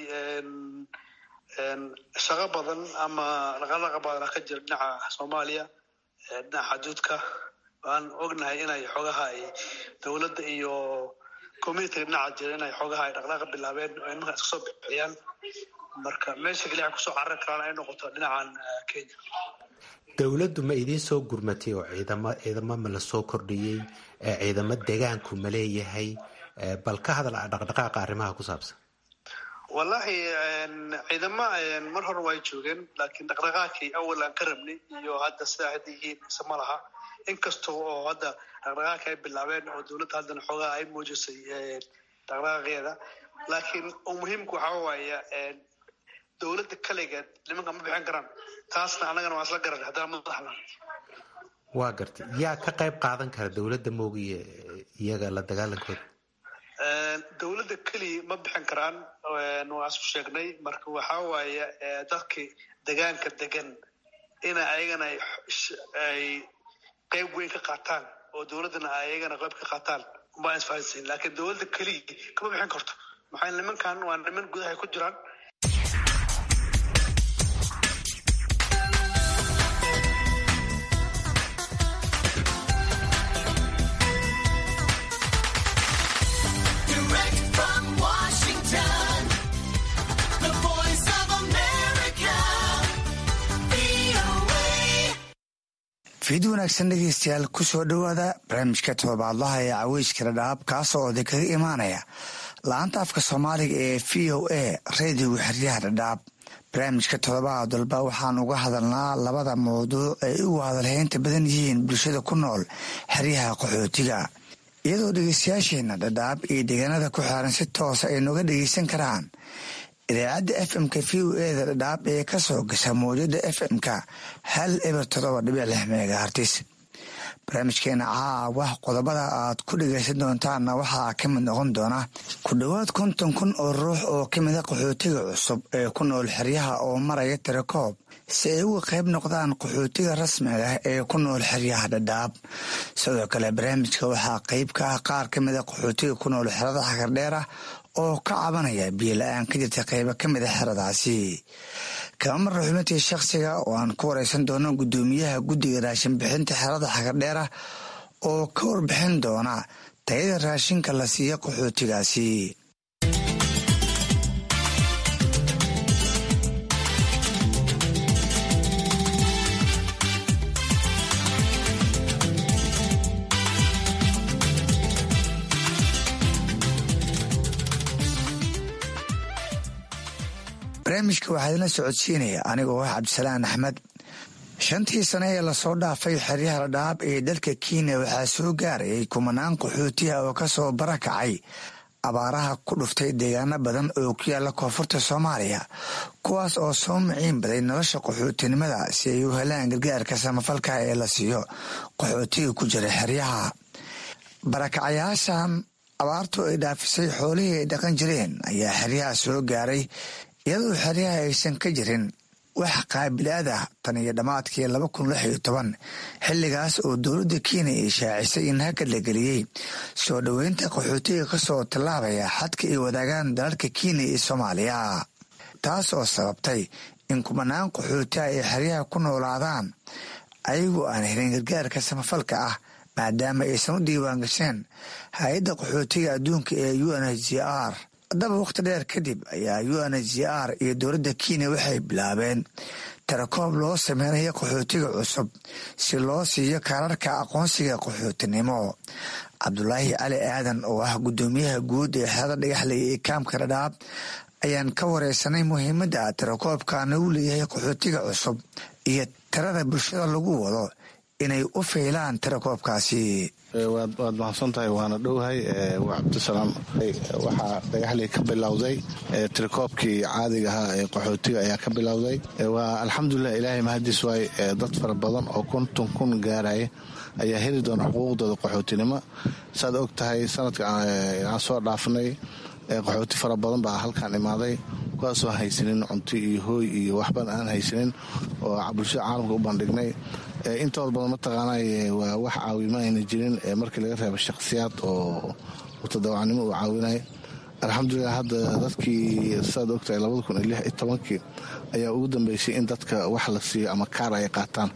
Speaker 11: shaqo badan ama dhaqadhaqa badana ka jira dhinaca soomaaliya dhinaca xaduudka waan ognahay inay xoogaha ay dowladda iyo communitiga dhinaca jira inay xoogaha ay dhaqdhaaqa bilaabeen oo ay markaa iska soo bixiyaan marka meesha keliya kusoo carari karaan ay noqoto dhinacan kenya
Speaker 9: dowladdu ma idiin soo gurmatay oo ciidamo ciidamo ma la soo kordhiyey ciidamo degaanku ma leeyahay bal ka hadal dhaqdhaqaaqa arrimaha ku saabsan
Speaker 11: wallahi ciidamo mar hore way joogeen laakiin dhaqdhaqaaqii awal aan ka rabnay iyo hadda sidaa hadda yihiin ise ma laha inkasta oo hadda dhaqdhaqaaqi ay bilaabeen oo dowladda haddana xoogaa ay muujisay dhaqdhaqaaqeeda laakiin muhiimka waxaa waaya dowladda kaligeed nimanka ma bixin karaan taasna annagana waa isla garan haddana madaxna
Speaker 9: waa gartay yaa ka qayb qaadan kara dowladda moogiye iyaga la dagaalankooda
Speaker 11: dowladda keliya ma bixin karaan waa isku sheegnay marka waxaa waaye dadkii degaanka degan ina ayagana ay qayb weyn ka qaataan oo dowladdana ayagana qayb ka qaataan umbaa isfahansayn laakiin dowladda keliya kama bixin karto maxaa nimankan waa niman gudaha ku jiraan
Speaker 12: fiid wanaagsan dhegeystayaal kusoo dhowaada barnaamijka todobaadlaha ee caweyska dhadhaab kaasoo oday kaga imaanaya la-anta afka soomaaliga ee v o a rediyoga xeryaha dhadhaab barnaamijka todobaad walba waxaan uga hadalnaa labada mawduuc ay ugu hadalhaynta badan yihiin bulshada ku nool xeryaha qaxootiga iyadoo dhegeystayaasheenna dhadhaab iyo deegaanada ku xaaran si toosa ay nooga dhegeysan karaan idaacadda f m-ka v o eda dhadhaab ee ka soo gasha mawjada f m-ka hal eber todoba dhibic lix megahartis barnaamijkeena caawa qodobada aad ku dhegeysan doontaanna waxaa ka mid noqon doona ku dhowaad konton kun oo ruux oo ka mida qaxootiga cusub ee ku nool xeryaha oo maraya tirakoob si ay uga qayb noqdaan qaxootiga rasmiga ah ee ku nool xeryaha dhadhaab sidoo kale barnaamijka waxaa qeyb ka ah qaar ka mida qaxootiga ku nool xerada xagardheera oo ka cabanaya biyo la-aan ka jirta qeybo ka mid a xeradaasi kama marna xubintii shakhsiga oo aan ku wareysan doono guddoomiyaha guddiga raashin bixinta xerada xagardheera oo ka warbixin doona tayada raashinka la siiya qaxootigaasi barnaamijka waxaa idinla socodsiinaya anigoo ah cabdisalaan axmed shantii sane ee lasoo dhaafay xeryaha dhadhaab ee dalka kenya waxaa soo gaarayay kumanaan qaxootiha oo kasoo barakacay abaaraha ku dhuftay deegaano badan oo ku yaala koonfurta soomaaliya kuwaas oo soo miciin baday nolosha qaxootinimada si ay u helaan gargaarka samafalka ee la siiyo qaxootiga ku jira xeryaha barakacayaashan abaartu ay dhaafisay xoolihii ay dhaqan jireen ayaa xeryaha soo gaaray iyadoo xeryaha aysan ka jirin wax qaabilaad ah tan iyo dhammaadkii laba kun lix iyo toban xilligaas oo dowladda kenya ay shaacisay in hakad la geliyey soo dhoweynta qaxootiga kasoo tallaabaya xadka ay wadaagaan dalalka kenya iyo soomaaliya taas oo sababtay in kumanaan qaxootiha ay xeryaha ku noolaadaan ayagoo aan helin gargaarka samafalka ah maadaama aysan u diiwaan gasheen hay-adda qaxootiga adduunka ee u n h g r haddaba wakhti dheer kadib ayaa u n h g r iyo dowladda kenya waxay bilaabeen tarakoob loo sameynayo qaxootiga cusub si loo siiyo kaararka aqoonsiga qaxootinimo cabdulaahi cali aadan oo ah guddoomiyaha guud ee xerada dhagaxley ee kaamka dhadhaab ayaan ka wareysanay muhiimadda tirakoobkana uu leeyahay qaxootiga cusub iyo tirada bulshada lagu wado inay u faylaan tirakoobkaasi
Speaker 13: waad mahadsan tahay waana dhowahay waa cabdisalaam waxaa dhagaxley ka bilowday tirakoobkii caadiga ahaa ee qaxootiga ayaa ka bilowday waa alxamdulilah ilaahay mahadiis waay dad fara badan oo konton kun gaaraya ayaa heli doona xuquuqdooda qaxootinimo saad og tahay sanadka aan soo dhaafnay qaxooti fara badan baa halkaan imaaday kuwaasoo haysanin cunto iyo hooy iyo waxban aan haysanin oo bulshada caalamka u bandhignay intooda badan mataqaanay waa wax caawimo ayna jirin markii laga reebo shakhsiyaad oo mutadawacnimo uu caawinay alxamdulilah hadda dadkii saad ogtahay labada kun iyo lix iyo tobankii ayaa ugu dambeysay in dadka wax la siiyo ama kaar ay qaataan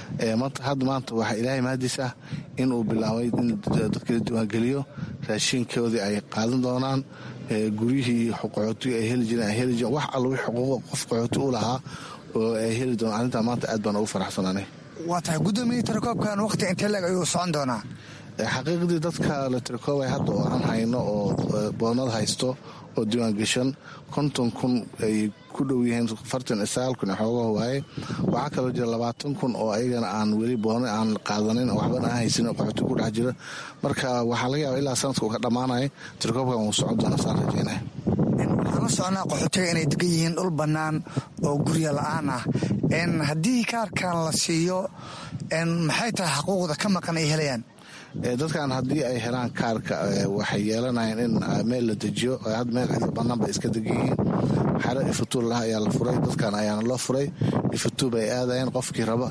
Speaker 13: hadda maanta waxaa ilaahay mahadiis ah in uu bilaabay in dadka la diiwaangeliyo raashinkoodii ay qaadan doonaan guryihii qaxootiga ay heli jireen ay heli jireen wax alla wix xuquuqa qof qaxooti u lahaa oo ay heli doonaan arrintaa maanta aad baan ugu faraxsanaanay
Speaker 12: waa tahay guddoomiye tirakoobkan waqti intee leg ayuu socon doonaa
Speaker 13: xaqiiqdii dadka la tirakoobay hadda oo aan hayno oo boonad haysto oo diiwaangeshan konton kun ay ku dhow yihiin fartan iyo sagaal kun xoogaha waaye waxaa kaloo jira labaatan kun oo ayagana aan weli boono aan qaadanin waxban aan haysanin qaxooti ku dhex jira marka waxaa laga yaaba ilaa sanadka uu ka dhammaanaya tirakoobkan wuu socon doona saan rajeynaya
Speaker 12: waxaan la soconaa qaxootiga inay degan yihiin dhul bannaan oo gurya la-aan ah haddii kaarkan la siiyo maxay tahay xaquuqda ka maqan ay helayaan
Speaker 13: dadkan haddii ay helaan kaarka waxay yeelanayaan in meel la dejiyo had meel cidla bannaan bay iska degan yihiin xero ifutuu lah ayaa la furay dadkan ayaana loo furay ifutuu bay aadayeen qofkii raba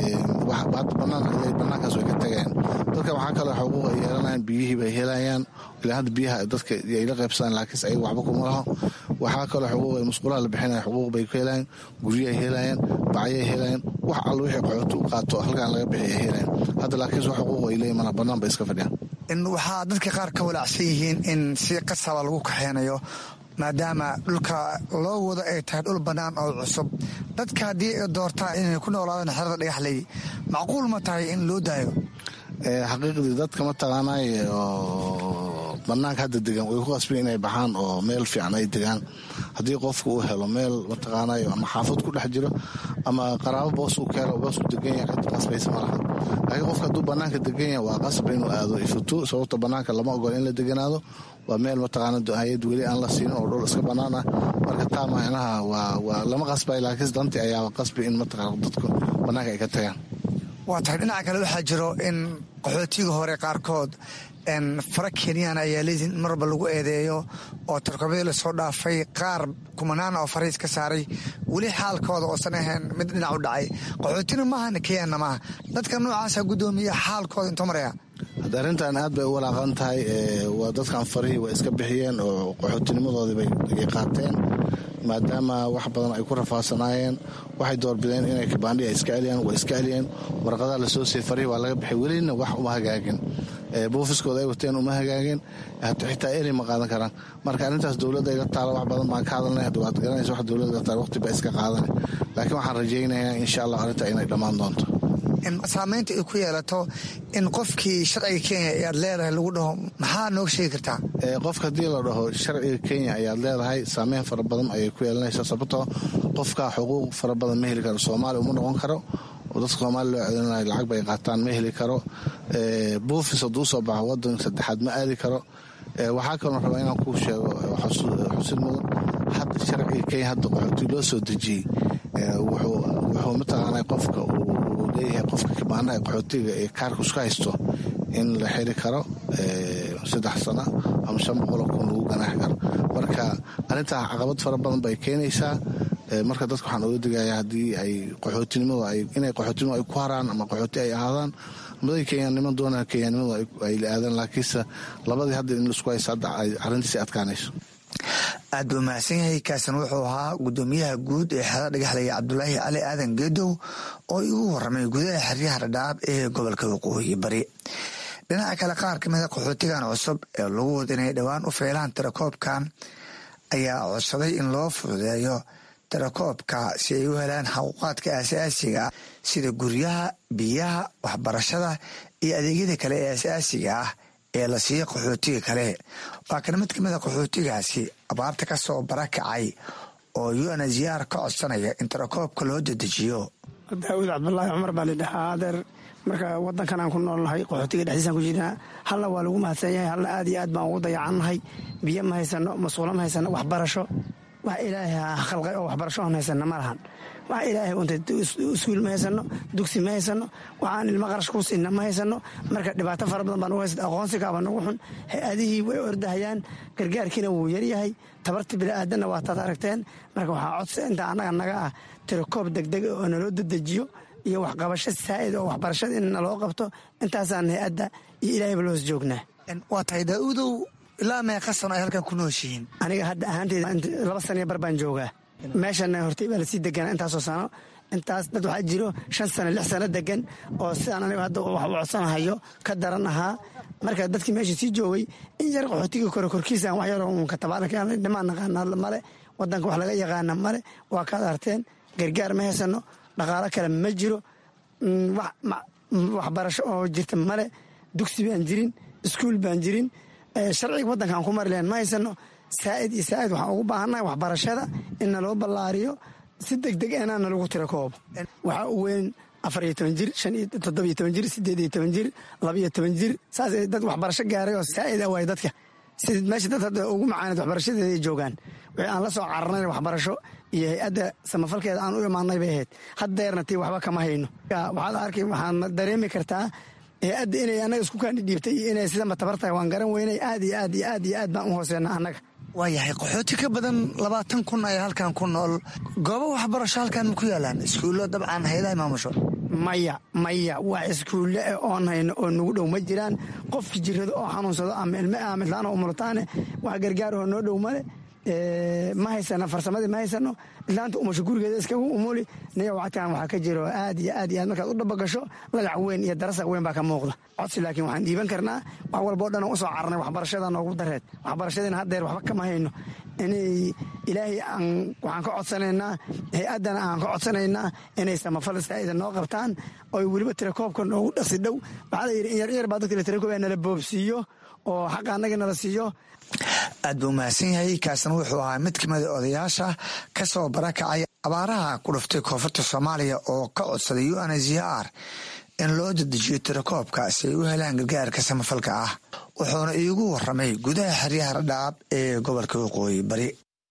Speaker 13: hadda banaankaas way ka tagayaan dadkan waxaa kaloo xuquuq ay yeelanayaan biyihii bay helayaan ilaa hadda biyaha dadka ay la qaybsadaan laakiinse ayaga waxba kuma laho waxaa kaloo xuquuq ay musqulaha la bixinaya xuquuq bay ku helayaan guryahay helayaan bacyay helayaan wax alla wixii qaxooti u qaato halkaan laga bixi ay helayaan hadda laakiinse wax xuquuq ay leeyihin mana bannaan bay iska fadhiyaan
Speaker 12: waxaa dadka qaar ka walaacsan yihiin in si qasaba lagu kaxeynayo maadaama dhulka loo wado ay tahay dhul bannaan oo cusub dadka haddii ay doortaan inay ku noolaadaan xerada dhagaxley macquul ma tahay in loo daayo
Speaker 13: xaqiiqdii dadka mataqaanay oo bannaanka hadda degan way ku qasbeen inay baxaan oo meel fiican ay degaan haddii qofku uu helo meel mataqaanay ama xaafad ku dhex jiro ama qaraabo boos uu keeno boos uu degan yahay cid qasbaysa ma laha laakiin qofka hadduu bannaanka degan yahay waa qasba inuu aado ifutu sababta bannaanka lama ogola in la deganaado waa meel mataqaana hay-ad weli aan la siinin oo dhul iska bannaan ah marka taa macnaha waa waa lama qasbay laakiinse dantii ayaaba qasbi in mataqaana dadku bannaanka ay ka tagaan
Speaker 12: waa tahay dhinaca kale waxaa jiro in qaxootiga hore qaarkood fara kenyan ayaa leediin in marwalba lagu eedeeyo oo tarkobadii lasoo dhaafay qaar kumanaan oo fariis ka saaray weli xaalkooda oosan ahayn mid dhinac u dhacay qaxootina maaha kenyanna maaha dadka noocaasa guddoomiya xaalkooda intuu maraya
Speaker 13: hadda arrintan aad bay u walaaqan tahay waa dadkan farihii waa iska bixiyeen oo qaxootinimadoodii bay qaateen maadaama wax badan ay ku rafaadsanaayeen waxay doorbideen inay kabaandhi ay iska celiyaan waa iska celiyeen warqadaha lasoo siiyey farihii waa laga bixay welina wax uma hagaagin buufiskooda ay wateen uma hagaagin xitaa eri ma qaadan karaan marka arrintaas dowladda ayla taalo wax badan baan ka hadalnay hadda waad garanaysa wax dowladda la taalo waqti baa iska qaadana laakiin waxaan rajaynayaa insha allah arrinta inay dhammaan doonto
Speaker 12: saamaynta ay ku yeelato in qofkii sharciga kenya ayaad leedahay lagu dhaho maxaa nooga sheegi kartaa
Speaker 13: qofka haddii la dhaho sharciga kenya ayaad leedahay saameyn fara badan ayay ku yeelanaysaa sababtoo qofka xuquuq fara badan ma heli karo soomaaliya uma noqon karo oo dadka soomaaliya loo celinaya lacag bay qaataan ma heli karo buufis hadduu soo baxo wadan saddexaad ma aadi karo waxaa kaloo rabaa inaan kuu sheego xusid mudan hadda sharciga kenya hadda qaxooti loo soo dejiyey wuxuu mataqaana qofka uu leeyahay qofka kibaanaha qaxootiga ee kaarka isku haysto in la xiri karo saddex sano ama shan boqoloo kun lagu ganaaxi karo marka arrintaa caqabad fara badan bay keenaysaa marka dadka waxaan oga digayaa haddii ay qaxootinimadu inay qaxootinimadu ay ku haraan ama qaxooti ay ahaadaan maday kenyanimo doonaan kenyanimadu ay la aadaan laakiinse labadii hadda in laisku haysa hadda ay arrintiisi adkaanayso
Speaker 12: aad buu mahadsan yahay kaasan wuxuu ahaa guddoomiyaha guud ee xeelada dhagaxlaya cabdulaahi cali aadan geedow oo igu waramay gudaha xeryaha dhadhaab ee gobolka waqooyi bari dhinaca kale qaar ka mida qaxootigan cusub ee lagu wada inay dhowaan u feelaan tirakoobkan ayaa codsaday in loo fududeeyo tirakoobka si ay u helaan xaquuqaadka aasaasiga ah sida guryaha biyaha waxbarashada iyo adeegyada kale ee aasaasiga ah ee la siiya qaxootiga kale waa kana mid kamid a qaxootigaasi abaarta ka soo barakacay oo unhcr ka codsanaya in tirakoobka loo dedejiyo
Speaker 14: daawud cabdulaahi cumar baa lidhahaa adeer marka wadankan aan ku noolnahay qaxootiga dhexdiisaan ku jirnaa halna waa lagu mahadsan yahay halna aad iyo aad baan ugu dayacannahay biyo ma haysano masuulo ma haysano waxbarasho wax ilaahay khalqay oo waxbarasho aan haysano ma lahan wax ilaahay untay iskuul ma haysano dugsi ma haysano waxaan ilmo qarash ku siina ma haysano marka dhibaato fara badan baan ugu haysta aqoonsigaaba nagu xun hay-adihii way ordahayaan gargaarkiina wuu yaryahay tabarta bini'aadanna waa taad aragteen marka waxaa codsa inta annaga naga ah tirakoob degdeg oo naloo dedejiyo iyo waxqabasho saa'id oo waxbarashada in naloo qabto intaasaan hay-adda iyo ilaahayba loos joognaa
Speaker 12: waa tahay daaudow ilaa meeqa sano ay halkan ku nooshihiin
Speaker 14: aniga hadda ahaanteeda laba saniyo bar baan joogaa meeshana hortay baa lasii deganaa intaasoo sano intaas dad waxaa jiro shan sano lix sano degan oo sidaan aniga hadda wax u codsanahayo ka daran ahaa marka dadkii meesha sii joogay in yar qaxootigii kore korkiisaan wax yaroo uun katabadhimaan naqaana male wadanka wax laga yaqaana male waa kaad arteen gargaar ma haysano dhaqaalo kale ma jiro waxbarasho oo jirta male dugsi baan jirin iskuul baan jirin sharciga wadankaan ku mari lahen ma haysano saa'id iyo saa'id waxaan ugu baahannahay waxbarashada in naloo ballaariyo si degdeg ena nalagu tira koobo waxaa u weyn afar iyo toban jir shan iyo toddobiyo toban jir sideed iyo toban jir labaiyo toban jir saas dad waxbarasho gaaray oo saa'id ah waay dadka si meesha dad hadda ugu macaanid waxbarashadeeda ay joogaan wixii aan la soo cararnay waxbarasho iyo hay-adda samafalkeeda aan u imaanay bay ahayd haddeerna tii waxba kama hayno waxaad arkay waxaad dareemi kartaa hay-adda inay annaga isku kaani dhiibtay iyo inay sidanba tabar tahay waan garan weynay aad iyo aad iyo aad iyo aad baan u hooseena annaga
Speaker 12: waayahay qaxooti ka badan labaatan kun ayaa halkan ku nool goobo waxbarasho halkan ma ku yaalaan iskuullo dabcan hayadaha maamusho
Speaker 14: maya maya wax iskuulle eh oon hayno oo nagu dhow ma jiraan qofki jirado oo xanuunsado ama ilme ah midlaana umulataane wax gargaar oo noo dhow male ma haysano farsamadii ma haysano islaanta umasho gurigeeda iskagu umuli niya wacadkan waxaa ka jiro aad iyo aad iyo aad markaad u dhabagasho lagac weyn iyo darasaq weyn baa ka muuqda codsi laakiin waxaan dhiiban karnaa wax walba o dhan aan usoo cararnay waxbarashada noogu dareed waxbarashadiina haddeer waxba kama hayno inay ilaahay aan waxaan ka codsanaynaa hay-addana aan ka codsanaynaa inay samafalista ayda noo qabtaan oo weliba tirakoobka noogu dhaqsi dhow waxaa la yidhi in yar yar baa dadka tirakoob nala boobsiiyo oo xaqa annaga nala siiyo
Speaker 12: aad buu mahadsan yahay kaasna wuxuu ahaa mid kamida odayaasha ka soo barakacay abaaraha ku dhuftay koonfurta soomaaliya oo ka codsaday u n z r in loo dedejiyo tirakoobka si ay u helaan gargaarka samafalka ah wuxuuna iigu waramay gudaha xeryaha radhaab ee gobolka waqooyi bari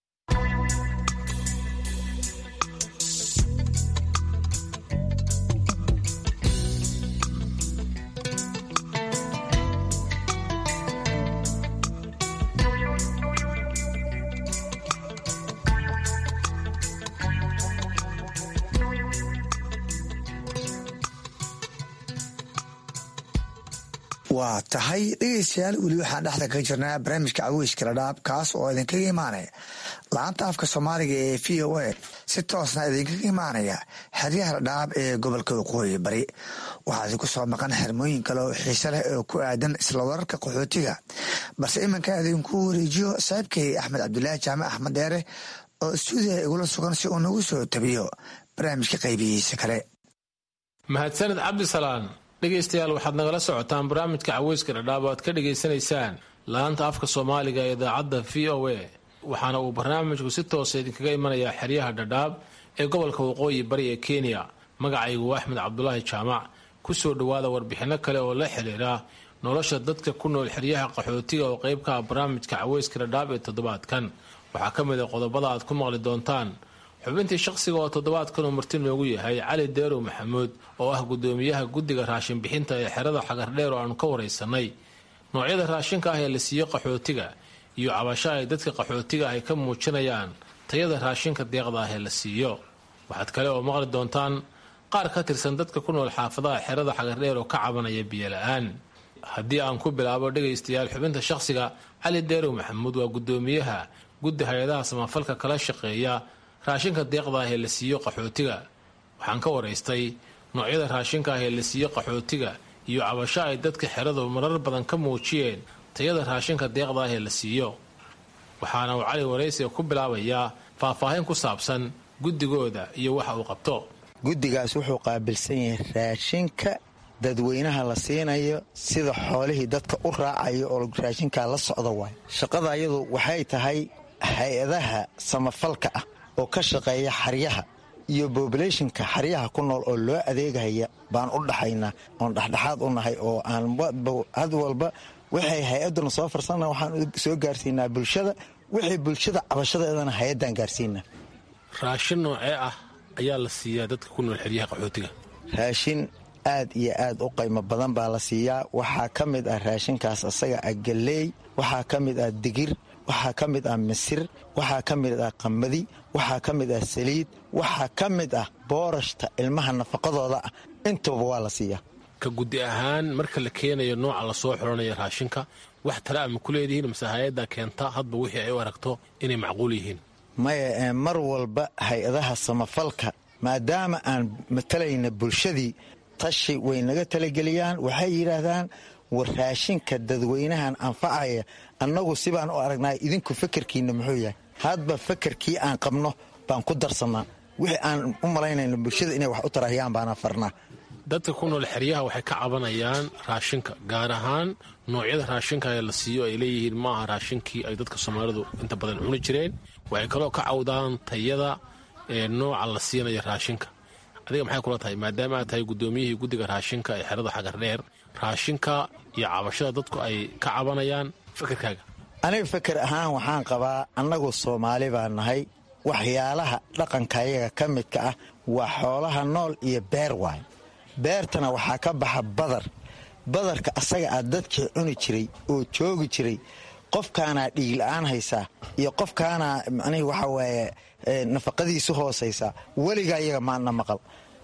Speaker 12: waa tahay dhegeystayaal weli waxaan dhexda ka jirnaa barnaamijka caweyska radhaab kaas oo idinkaga imaanaya laanta afka soomaaliga ee v o a si toosna idinkaga imaanaya xeryaha radhaab ee gobolka waqooyi bari waxaa idinku soo maqan xermooyin kale oo xiise leh oo ku aadan isla wararka qaxootiga balse iminka idinku wareejiyo saaxiibkay axmed cabdulaahi jaamac axmed deere oo istuudiyaha igula sugan si uu nagu soo tabiyo barnaamijka qaybihiisa kale
Speaker 15: mahadsaned cabdisalaan dhegaystayaal waxaad nagala socotaan barnaamijka caweyska dhadhaab oo aad ka dhegaysanaysaan laanta afka soomaaliga ee idaacadda v o a waxaana uu barnaamijku si toosa idinkaga imanayaa xeryaha dhadhaab ee gobolka waqooyi bari ee kenya magacaygu axmed cabdulaahi jaamac ku soo dhowaada warbixinno kale oo la xiriira nolosha dadka ku nool xeryaha qaxootiga oo qayb ka ah barnaamijka caweyska dhadhaab ee toddobaadkan waxaa ka mid a qodobada aad ku maqli doontaan xubintii shaqsiga oo toddobaadkan uu marti noogu yahay cali deerow maxamuud oo ah gudoomiyaha guddiga raashin bixinta ee xerada xagardheer oo aanu ka waraysanay noocyada raashinka ah ee la siiyo qaxootiga iyo cabasho ay dadka qaxootiga ah ay ka muujinayaan tayada raashinka deeqda ah ee la siiyo waxaad kale oo maqli doontaan qaar ka tirsan dadka ku nool xaafadaha xerada xagardheer oo ka cabanaya biyola-aan haddii aan ku bilaabo dhegaystayaal xubinta shaqsiga cali deerow maxamuud waa gudoomiyaha guddi hay-adaha samafalka kala shaqeeya raashinka deeqda ah ee la siiyo qaxootiga waxaan ka waraystay noocyada raashinka ah ee la siiyo qaxootiga iyo cabasho ay dadka xeradu marar badan ka muujiyeen tayada raashinka deeqda ah ee la siiyo waxaana uu cali waraysiga ku bilaabayaa faahfaahin ku saabsan guddigooda iyo waxa uu qabto
Speaker 16: guddigaas wuxuu qaabilsan yahay raashinka dadweynaha la siinayo sida xoolihii dadka u raacayo oo raashinkaa la socda waay shaqada ayadu waxay tahay hay-adaha samafalka ah oo ka shaqeeya xaryaha iyo bobulationka xaryaha ku nool oo loo adeegaya baan u dhaxaynaa oon dhexdhexaad u nahay oo aan had walba waxay hay-aduna soo farsana waxaan soo gaarsiinaa bulshada wixii bulshada cabashadeedana hay-addaan gaarsiinaa
Speaker 15: raashin noocee ah ayaa la siiyaa dadka ku nool xeryaha qaxootiga
Speaker 16: raashin aad iyo aad u qaymo badan baa la siiyaa waxaa ka mid ah raashinkaas asaga ah galleey waxaa ka mid ah digir waxaa ka mid ah misir waxaa ka mid ah qamadi waxaa ka mid ah saliid waxaa ka mid ah boorashta ilmaha nafaqadooda ah intuba waa la siiyaa
Speaker 15: ka guddi ahaan marka la keenayo nooca lasoo xulanayo raashinka wax tale ama ku leedihiin mase hay-adda keenta hadba wixii ay u aragto inay macquul yihiin
Speaker 16: maya mar walba hay-adaha samafalka maadaama aan matalayna bulshadii tashi way naga talageliyaan waxay yidhaahdaan war raashinka dadweynahan anfacaya annagu sibaan u aragnaa idinku fekerkiinna muxuu yahay hadba fekerkii aan qabno baan ku darsannaa wixii aan u malaynayno bulshada inay wax u tarahiyaan baana farnaa
Speaker 15: dadka ku nool xeryaha waxay ka cabanayaan raashinka gaar ahaan noocyada raashinka ee la siiyo ay leeyihiin maaha raashinkii ay dadka soomaalidu inta badan cuni jireen waxay kaloo ka cawdaan tayada ee nooca la siinayo raashinka adiga maxay kula tahay maadaama aad tahay guddoomiyihii guddiga raashinka ee xerada xagardheer raashinka iyo cabashada dadku ay ka cabanayaan fekerkaaga
Speaker 16: aniga feker ahaan waxaan qabaa annagu soomaali baa nahay waxyaalaha dhaqankayaga ka midka ah waa xoolaha nool iyo beer waay beertana waxaa ka baxa badar badarka asaga ah dadkii cuni jiray oo joogi jiray qofkaanaa dhiigla-aan haysaa iyo qofkaanaa macnihii waxa waaye nafaqadiisu hoosaysaa weligaa iyaga maana maqal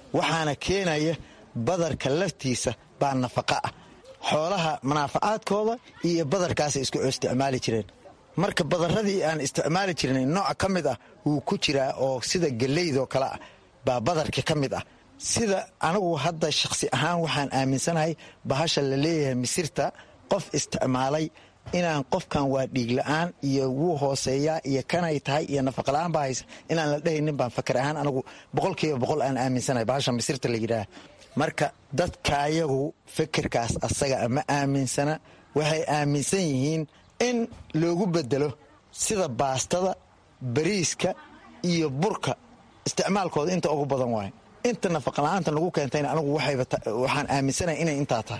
Speaker 16: waxaana keenaya badarka laftiisa baa nafaqa ah xoolaha manaafacaadkooda iyo badarkaasay isku isticmaali jireen marka badaradii aan isticmaali jirnay nooc ka mid ah wuu ku jiraa oo sida geleydoo kale ah baa badarka ka mid ah sida anigu hadda shakhsi ahaan waxaan aaminsanahay bahasha la leeyahay misirta qof isticmaalay inaan qofkan waa dhiigla'aan iyo wuu hooseeyaa iyo kanay tahay iyo nafaqala'aan baa haysa inaan la dhehaynin baan fakar ahaan anigu boqolkiiba boqol aan aaminsanahay bahasha misirta la yidhaah marka dadkaayagu fikirkaas asaga ma aaminsana waxay aaminsan yihiin in loogu bedelo sida baastada bariiska iyo burka isticmaalkooda inta ugu badan waayo inta nafaqala'aanta nagu keentayna anigu waxaan aaminsanahay inay intaa tahay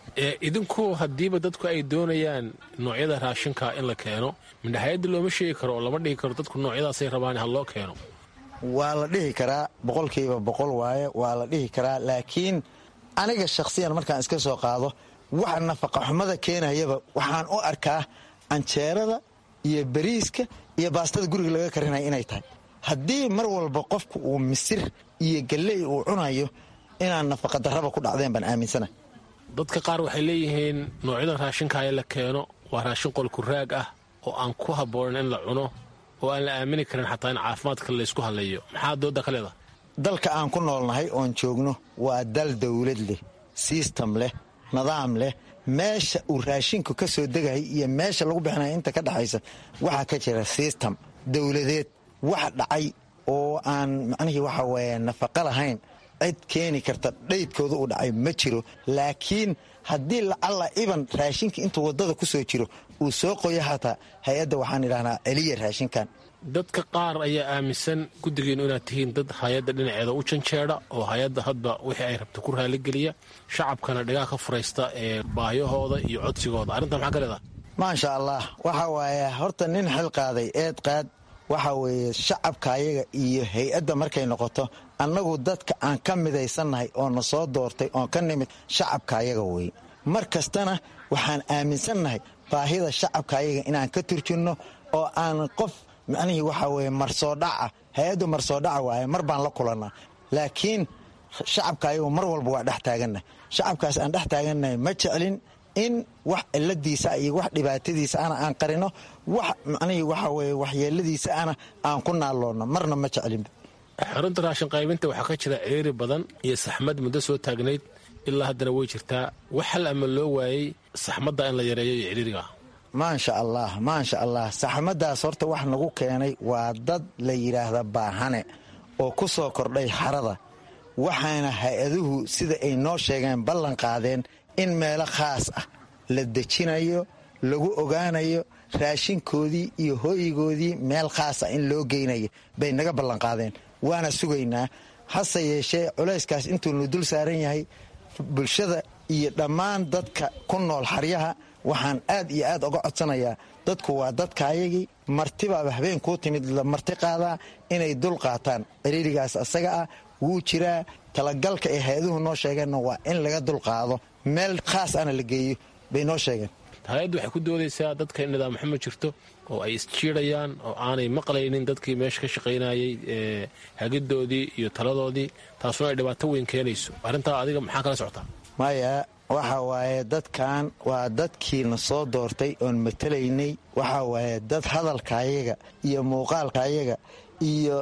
Speaker 15: idinku haddiiba dadku ay doonayaan noocyada raashinka in la keeno midhaxayadda looma sheegi karo oo lama dhihi karo dadku noocyadaasay rabaan ha loo keeno
Speaker 16: waa la dhihi karaa boqolkiiba boqol waaye waa la dhihi karaa laakiin aniga shakhsiyan markaan iska soo qaado waxa nafaqaxumada keenayaba waxaan u arkaa canjeerada iyo bariiska iyo baastada guriga laga karinaya inay tahay haddii mar walba qofku uu misir iyo galley uu cunayo inaan nafaqadarraba ku dhacdeen baan aaminsana
Speaker 15: dadka qaar waxay leeyihiin noocyadan raashinkaaya la keeno waa raashin qolku raag ah oo aan ku habboonan in la cuno oo aan la aamini karin xataa in caafimaadka laysku hadlayo maxaa dooda ka leedaha
Speaker 16: dalka aan ku noolnahay oon joogno waa dal dawlad leh sistam leh nidaam leh meesha uu raashinku ka soo degahay iyo meesha lagu bixinaya inta ka dhexaysa waxaa ka jira sistam dowladeed wax dhacay oo aan macnihii waxa weeye nafaqo lahayn cid keeni karta dhaydkooda uu dhacay ma jiro laakiin haddii lacalla iban raashinka intuu waddada ku soo jiro uu soo qoyo hataa hay-adda waxaan idhahnaa celiya raashinkan
Speaker 15: dadka qaar ayaa aaminsan guddigeenu inaad tihiin dad hay-adda dhinaceeda u janjeeda oo hay-adda hadba wixii ay rabta ku raaligeliya shacabkana dhigaa ka furaysta ee baahiyahooda iyo codsigooda arrintan maxaa ka leedaha
Speaker 16: maasha allah waxa waaye horta nin xil qaaday eed qaad waxa weeye shacabka ayaga iyo hay-adda markay noqoto annagu dadka aan ka midaysannahay oo na soo doortay oon ka nimid shacabka ayaga weye mar kastana waxaan aaminsannahay baahida shacabka ayaga inaan ka turjinno oo aan qof macnihii waxaa weye marsoodhaca hay-addu marsoodhaca waaye mar baan la kulannaa laakiin shacabka ayagu mar walba waa dhex taagannahay shacabkaas aan dhex taagannahay ma jeclin in wax ciladiisa iyo wax dhibaatadiisa ana aan qarino wax macnihii waxa weye waxyeeladiisa ana aan ku naalloonno marna ma jeclin
Speaker 15: xarunta raashin qaybinta waxaa ka jira ceeri badan iyo saxmad muddo soo taagnayd ilaa haddana way jirtaa wax hal ama loo waayey saxmadda in la yareeyo iyo ciriiriga
Speaker 16: maasha allah maasha allah saxmadaas horta wax nagu keenay waa dad la yidhaahda baahane oo ku soo kordhay xarada waxaana hay-aduhu sida ay noo sheegeen ballan qaadeen in meelo khaas ah la dejinayo lagu ogaanayo raashinkoodii iyo hooyigoodii meel khaasa in loo geynayo bay naga ballanqaadeen waana sugaynaa hase yeeshee culayskaas intuunu dul saaran yahay bulshada iyo dhammaan dadka ku nool xaryaha waxaan aad iyo aad uga codsanayaa dadku waa dadkaayagii martibaaba habeen kuu timid la marti qaadaa inay dul qaataan ciriirigaas asaga ah wuu jiraa talagalka ay hay-aduhu noo sheegeenna waa in laga dul qaado meel khaas ana la geeyo bay noo sheegeen
Speaker 15: hay-addu waxay ku doodaysaa dadka in nidaam xumo jirto oo ay isjiidhayaan oo aanay maqlaynin dadkii meesha ka shaqaynayay ee hagidoodii iyo taladoodii taasuna ay dhibaato weyn keenayso arrintaa adiga maxaa kala socotaa
Speaker 16: maya waxa waaye dadkan waa dadkiina soo doortay oon matalaynay waxa waaye dad hadalkaayaga iyo muuqaalkaayaga iyo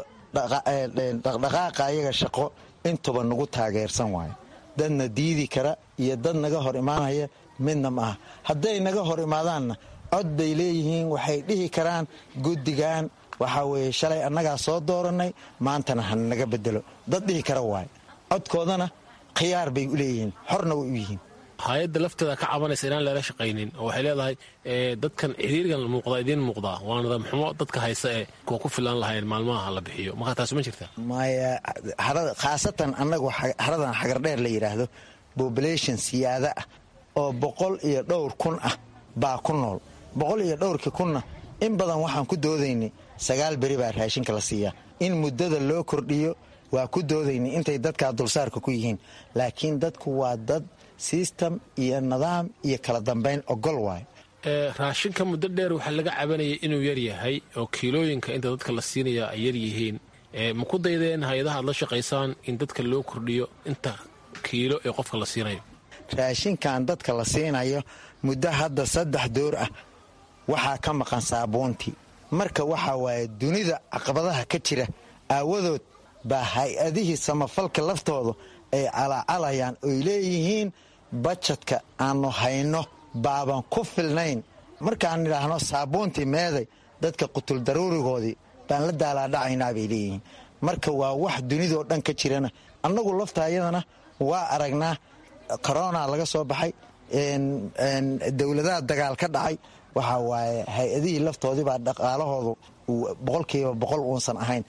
Speaker 16: dhaqdhaqaaqaayaga shaqo intuba nagu taageersan waayo dadna diidi kara iyo dad naga hor imaanaya midna ma aha hadday naga hor imaadaanna cod bay leeyihiin waxay dhihi karaan guddigan waxaa weeye shalay annagaa soo doorannay maantana ha naga bedelo dad dhihi kara waayo codkoodana khiyaar bay u leeyihiin xorna way u yihiin
Speaker 15: hay-adda lafteeda ka cabanaysa inaan leela shaqaynin oo waxay leedahay dadkan ciriirigan muuqda idiin muuqdaa waa nidaam xumo dadka haysa ee kuwa ku filan lahayn maalmaha la bixiyo markaa taasi ma jirta
Speaker 16: maya khaasatan annagu haradan xagardheer la yidhaahdo bobulation siyaada ah oo boqol iyo dhowr kun ah baa ku nool boqol iyo dhowrkii kunna in badan waxaan ku doodaynay sagaal beri baa raashinka la siiyaa in muddada loo kordhiyo waa ku doodaynay intay dadkaa dulsaarka ku yihiin laakiin dadku waa dad sistem iyo nidaam iyo kala dambayn ogol waayo
Speaker 15: raashinka muddo dheer waxaa laga cabanayay inuu yar yahay oo kiilooyinka inta dadka la siinaya ay yar yihiin ma ku daydeen hay-adaha aad la shaqaysaan in dadka loo kordhiyo inta kiilo ee qofka la siinayo
Speaker 16: raashinkan dadka la siinayo muddo hadda saddex door ah waxaa ka maqan saabuuntii marka waxaa waaye dunida caqabadaha ka jira aawadood baa hay-adihii samafalka laftoodu ay calaacalayaan oy leeyihiin bajadka aannu hayno baaban ku filnayn markaan nidhaahno saabuuntii meeday dadka qutul daruurigoodii baan la daalaadhacaynaa bay leeyihiin marka waa wax dunidoo dhan ka jirana annagu lafta ayadana waa aragnaa korona laga soo baxay dowladaha dagaal ka dhacay waxaa waaye hay-adihii laftoodii baa dhaqaalahoodu boqolkiiba boqol uusan ahayn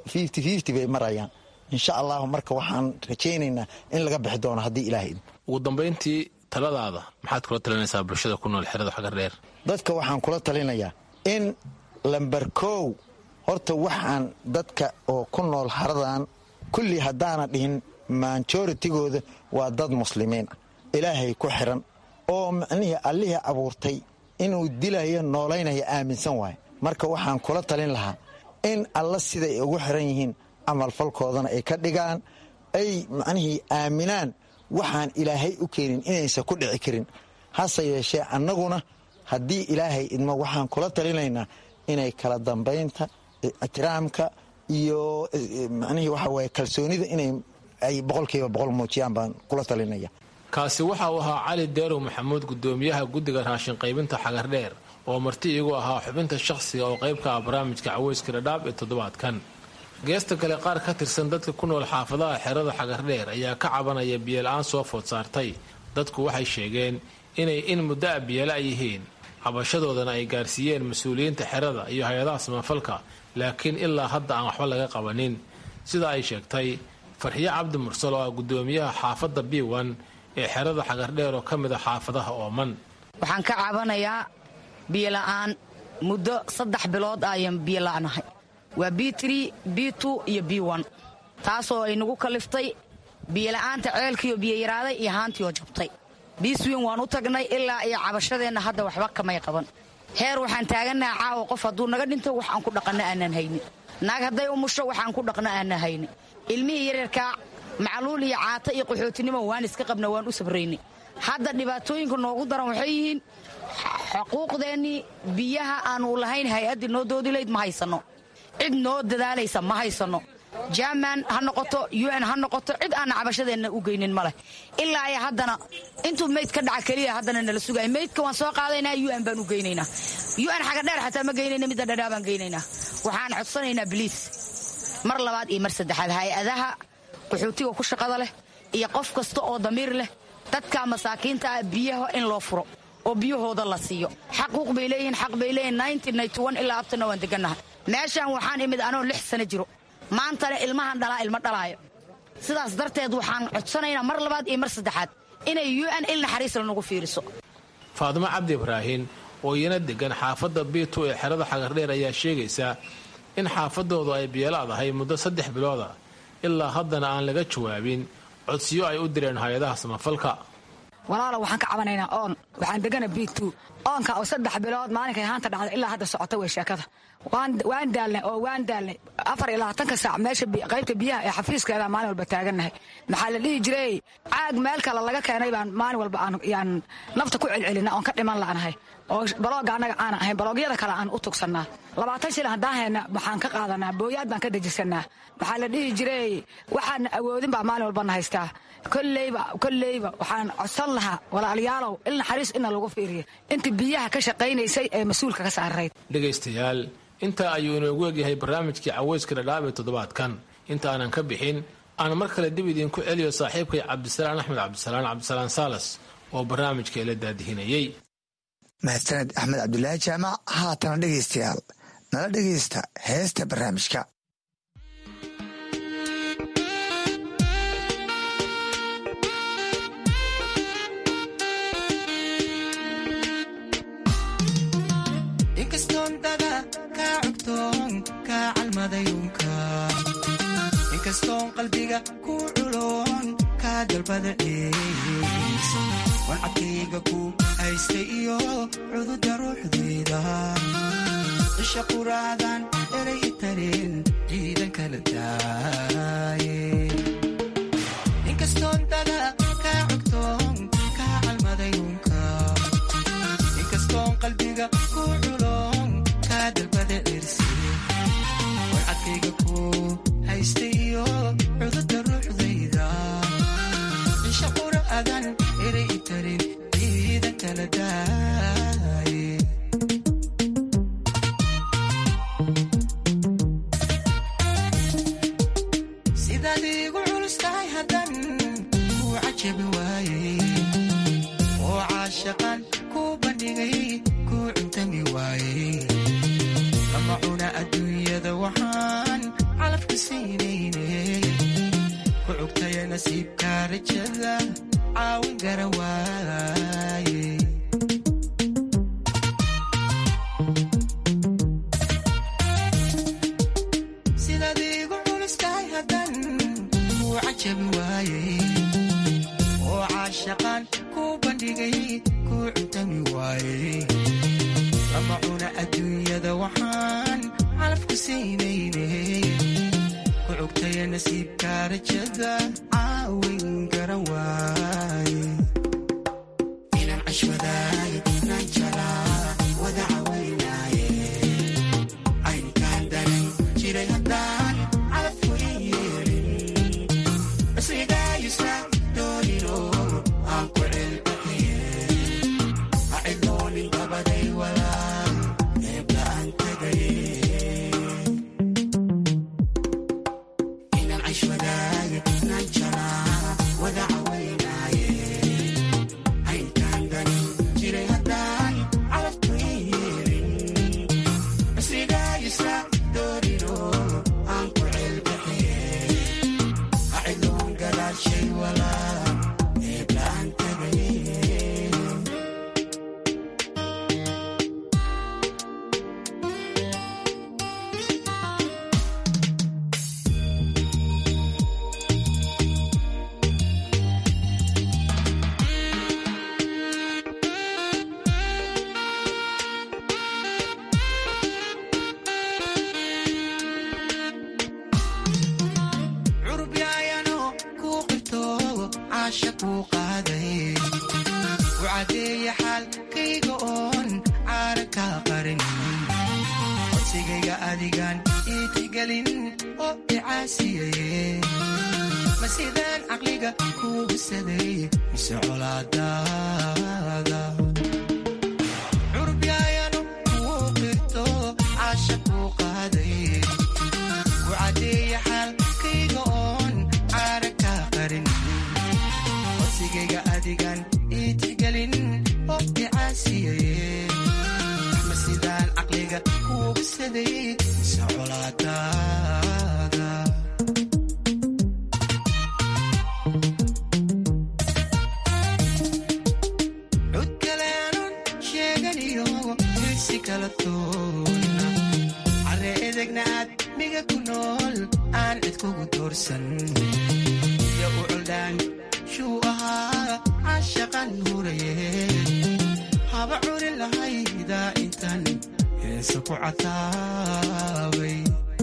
Speaker 16: bay marayaan insha allahu marka waxaan rajaynaynaa in laga bixi doono haddii ilaahay
Speaker 15: ugu dambayntii taladaada maxaad kula talinaysaa bulshada ku nool xerada xagar dheer
Speaker 16: dadka waxaan kula talinayaa in lamber kow horta waxaan dadka oo ku nool haradan kulli haddaana dhihin majoritigooda waa dad muslimiin ah ilaahay ku xiran oo macnihii allihii abuurtay inuu dilayo noolaynaya aaminsan waayo marka waxaan kula talin lahaa in alla siday ugu xiran yihiin camalfalkoodana ay ka dhigaan ay macnihii aaminaan waxaan ilaahay u keenin inaysan ku dhici karin hase yeeshee annaguna haddii ilaahay idmo waxaan kula talinaynaa inay kala dambaynta ixtiraamka iyo macnihii waxa waye kalsoonida inay ay boqolkiiba boqol muujiyaan baan kula talinaya
Speaker 15: kaasi waxa uu ahaa cali deerow maxamuud gudoomiyaha guddiga raashin qaybinta xagar dheer oo marti iigu ahaa xubinta shakhsiga oo qayb ka ah barnaamijka caweyska dhadhaab ee toddobaadkan geesta kale qaar ka tirsan dadka ku nool xaafadaha xerada xagar dheer ayaa ka cabanaya biyola-aan soo food saartay dadku waxay sheegeen inay in muddo a biyola yihiin cabashadoodana ay gaarsiiyeen mas-uuliyiinta xerada iyo hay-adaha samafalka laakiin ilaa hadda aan waxba laga qabanin sida ay sheegtay farxiyo cabdi mursal oo ah gudoomiyaha xaafadda biwan ee xerada xagardheer oo ka mid a xaafadaha ooman
Speaker 17: waxaan ka cabanayaa biyola'aan muddo saddex bilood ayaan biyola'nahay waa b b iyo b taasoo ay nagu kaliftay biyola'aanta ceelkiioo biyo yaraaday iyo haantiioo jabtay biiswiin waan u tagnay ilaa iyo cabashadeenna hadda waxba kamay qaban heer waxaan taagannaha caawa qof hadduu naga dhinto wax aan ku dhaqanno aanaan haynin naag hadday umusho waxaan ku dhaqno aanaan haynin ilmihii yaryarkaa macluul iyo caata iyo qaxootinimo waan iska qabna waan u sabraynay hadda dhibaatooyinka noogu daran waxay yihiin xuquuqdeennii biyaha aanu lahayn hay-addii noo doodilayd ma haysanno cid noo dadaalaysa ma haysanno jaman ha noqoto un ha noqoto cid aanna cabashadeenna u geynin ma leh ilaa ay haddana intuu meyd ka dhaca keliya haddana nala sugaya meydka waan soo qaadaynaa un baan u geynaynaa un xagadheer xataa ma geynayna midda dhadhaa baan geynaynaa waxaan codsanaynaa biliis mar labaad iyo mar saddexaad hay-adaha qaxootiga ku shaqada leh iyo qof kasta oo damiir leh dadka masaakiinta ah biyaha in loo furo oo biyahooda la siiyo xaquuq bay leeyihiin xaq bay leeyihin ilaa abtana waan degannaha meeshaan waxaan imid anoo lix sano jiro maantana ilmahan dhalaa ilma dhalaayo sidaas darteed waxaan codsanaynaa mar labaad iyo mar saddexaad inay un il naxariis lanagu fiiriso
Speaker 15: faadimo cabdi ibraahin oo iyana degan xaafadda bitu ee xerada xagardheer ayaa sheegaysaa in xaafadoodu ay biyalaadahay muddo saddex bilooda ilaa haddana aan laga jawaabin codsiyo ay u direen hay-adaha samafalka
Speaker 18: walaalo waxaan ka cabanaynaa oon waxaan degana b oonka oo saddex bilood maalinkay haanta dhacda ilaa hadda socota wey sheekada waan daalnay oo waan daalnay afar iyo labaatanka saac meesha qaybta biyaha ee xafiiskeeda maalin walba taagannahay maxaa la dhihi jiray caag meel kale laga keenay baan maalin walba aan nafta ku celcelina oon ka dhiman la'nahay oo balooga annaga aanan ahayn baloogyada kale aan u tugsannaa labaatan shil haddaan hayna waxaan ka qaadanaa booyaad baan ka dejisannaa waxaa la dhihi jiray waxaan awoodin baa maalin walbana haystaa kolleyba kolleyba waxaan codsan lahaa walaalayaalow il naxariis ina lagu fiiriyo inta biyaha ka shaqaynaysay ee mas-uulka ka saarayd
Speaker 15: dhegaystayaal intaa ayuu inoogu egyahay barnaamijkii caweyska dhadhaab ee toddobaadkan inta aanan ka bixin aan mar kale dib idiinku celiyo saaxiibkay cabdisalaan axmed cabdisalaan cabdisalaan saalas oo barnaamijka ila daadihinayey
Speaker 12: mahadsaned axmed cabdulaahi jaamac haatana dhegaystayaal nala dhegaysta heesta barnaamijka
Speaker 19: inkastoon qalbiga ku culoon kaa dalbada dhees wancadkayga ku haysta iyo cududa ruuxdayda isha quraadan eray itareen ciidan kala daaye inkastoon dada kaa cogtoon kaa calmaday unka inkastoon qalbiga ku culoon kaa dalbada cirsi warcadkayga ku haysta iyo cudurda ruuxdayda cisho qura adan eray i tarin ciidan kala daaye sidaad iigu culus tahay haddan kuu cajabi waayey oo caashaqan kuu bandhigay kuu cuntami waayey lama cuna adduunyada waxaan calafka siinayne ku cugtaya nasiibka rajada caawin gara waaye sidaad iigu culus tahay haddan kuu cajabi waayey oo caashaqan kuu bandhigay kuu cuntami waayey lama cuna adduunyada waxaan calafku siinayne ku cugtaya nasiibka rajada caawin garan waaye inaan cashwadaay inaan jalaa wada cawaynaaye aynkaan daran jiray haddaan calafku ii yeelin basigaayisa doonino aan ku celbaxiye acidoonin dabaday walaal eebla aan tagaye inaan cashwadaaye inaan jalaa wada cawaynaaye aynkaan danin jiray haddaan calafku ii yeelin basigaayisa doonino aan ku celbaxiye acidoon gadaashay walaal eebla aan tagaye curub yaayano kuu qirto caasha kuu qaaday u caddeeya xaalkayga oon caara kaa qarin codsigayga adigaan ii tigelin oo icaasiyaye ma sidaan caqliga kuu bisaday mise colaadaada curub yaayano kuu qirto caasha kuu qaaday u caddeeya xaalkayga oon caara kaa qarin codsigayga adigan ii tixgelin oo icaasiyaye ma sidaan caqliga kuu bisaday mise colaadaada cud kale aanun sheeganiyo heesi kala toona care edegna aad miga ku nool aan cid kugu doorsan iyo u culdaan shuu ahaa caashaqan huraye haba curi lahaydaa intan heesa ku cataabay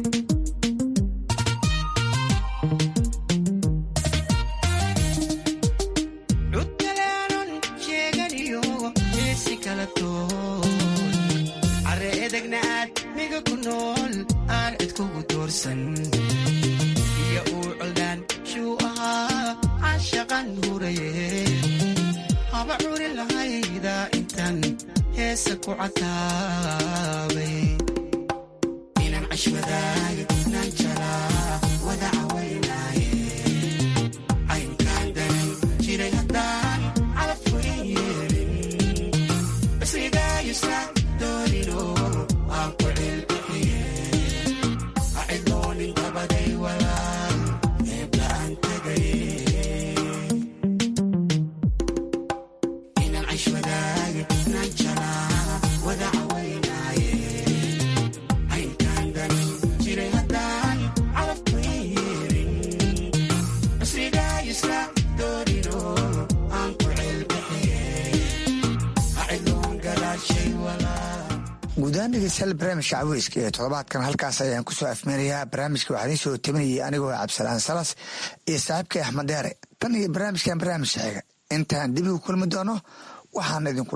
Speaker 19: cud kale aanun sheeganiyo heesi kala toon care edegna aad miga ku nool aan cid kugu doorsan iyo uu coldaan shuu ahaa caashaqan huraye haba curi lahaydaa intan heesa ku cataabay inaan cashwadaayo inaan jalaa wada cawaynaaye aynkaan danan jiray haddaan calafku ii yeelin basigaayisa doonino aan ku cilbixiye acidoonin dabaday walaal eebla aan tagaye inaan cashwadaayo inaan jalaa wada cawaynaaye aynkaan danan jiray
Speaker 12: guud ahaan dhegeystayaal barnaamijka caweyska ee toddobaadkan halkaas ayaan kusoo afmeenayaa barnaamijka waxaa idiin soo taminayay anigoo cabdisalaan salas iyo saaxiibkay axmed deere tan iyo barnaamijkan barnaamij xiga intaan dib ugu kulmi doono waxaan idinku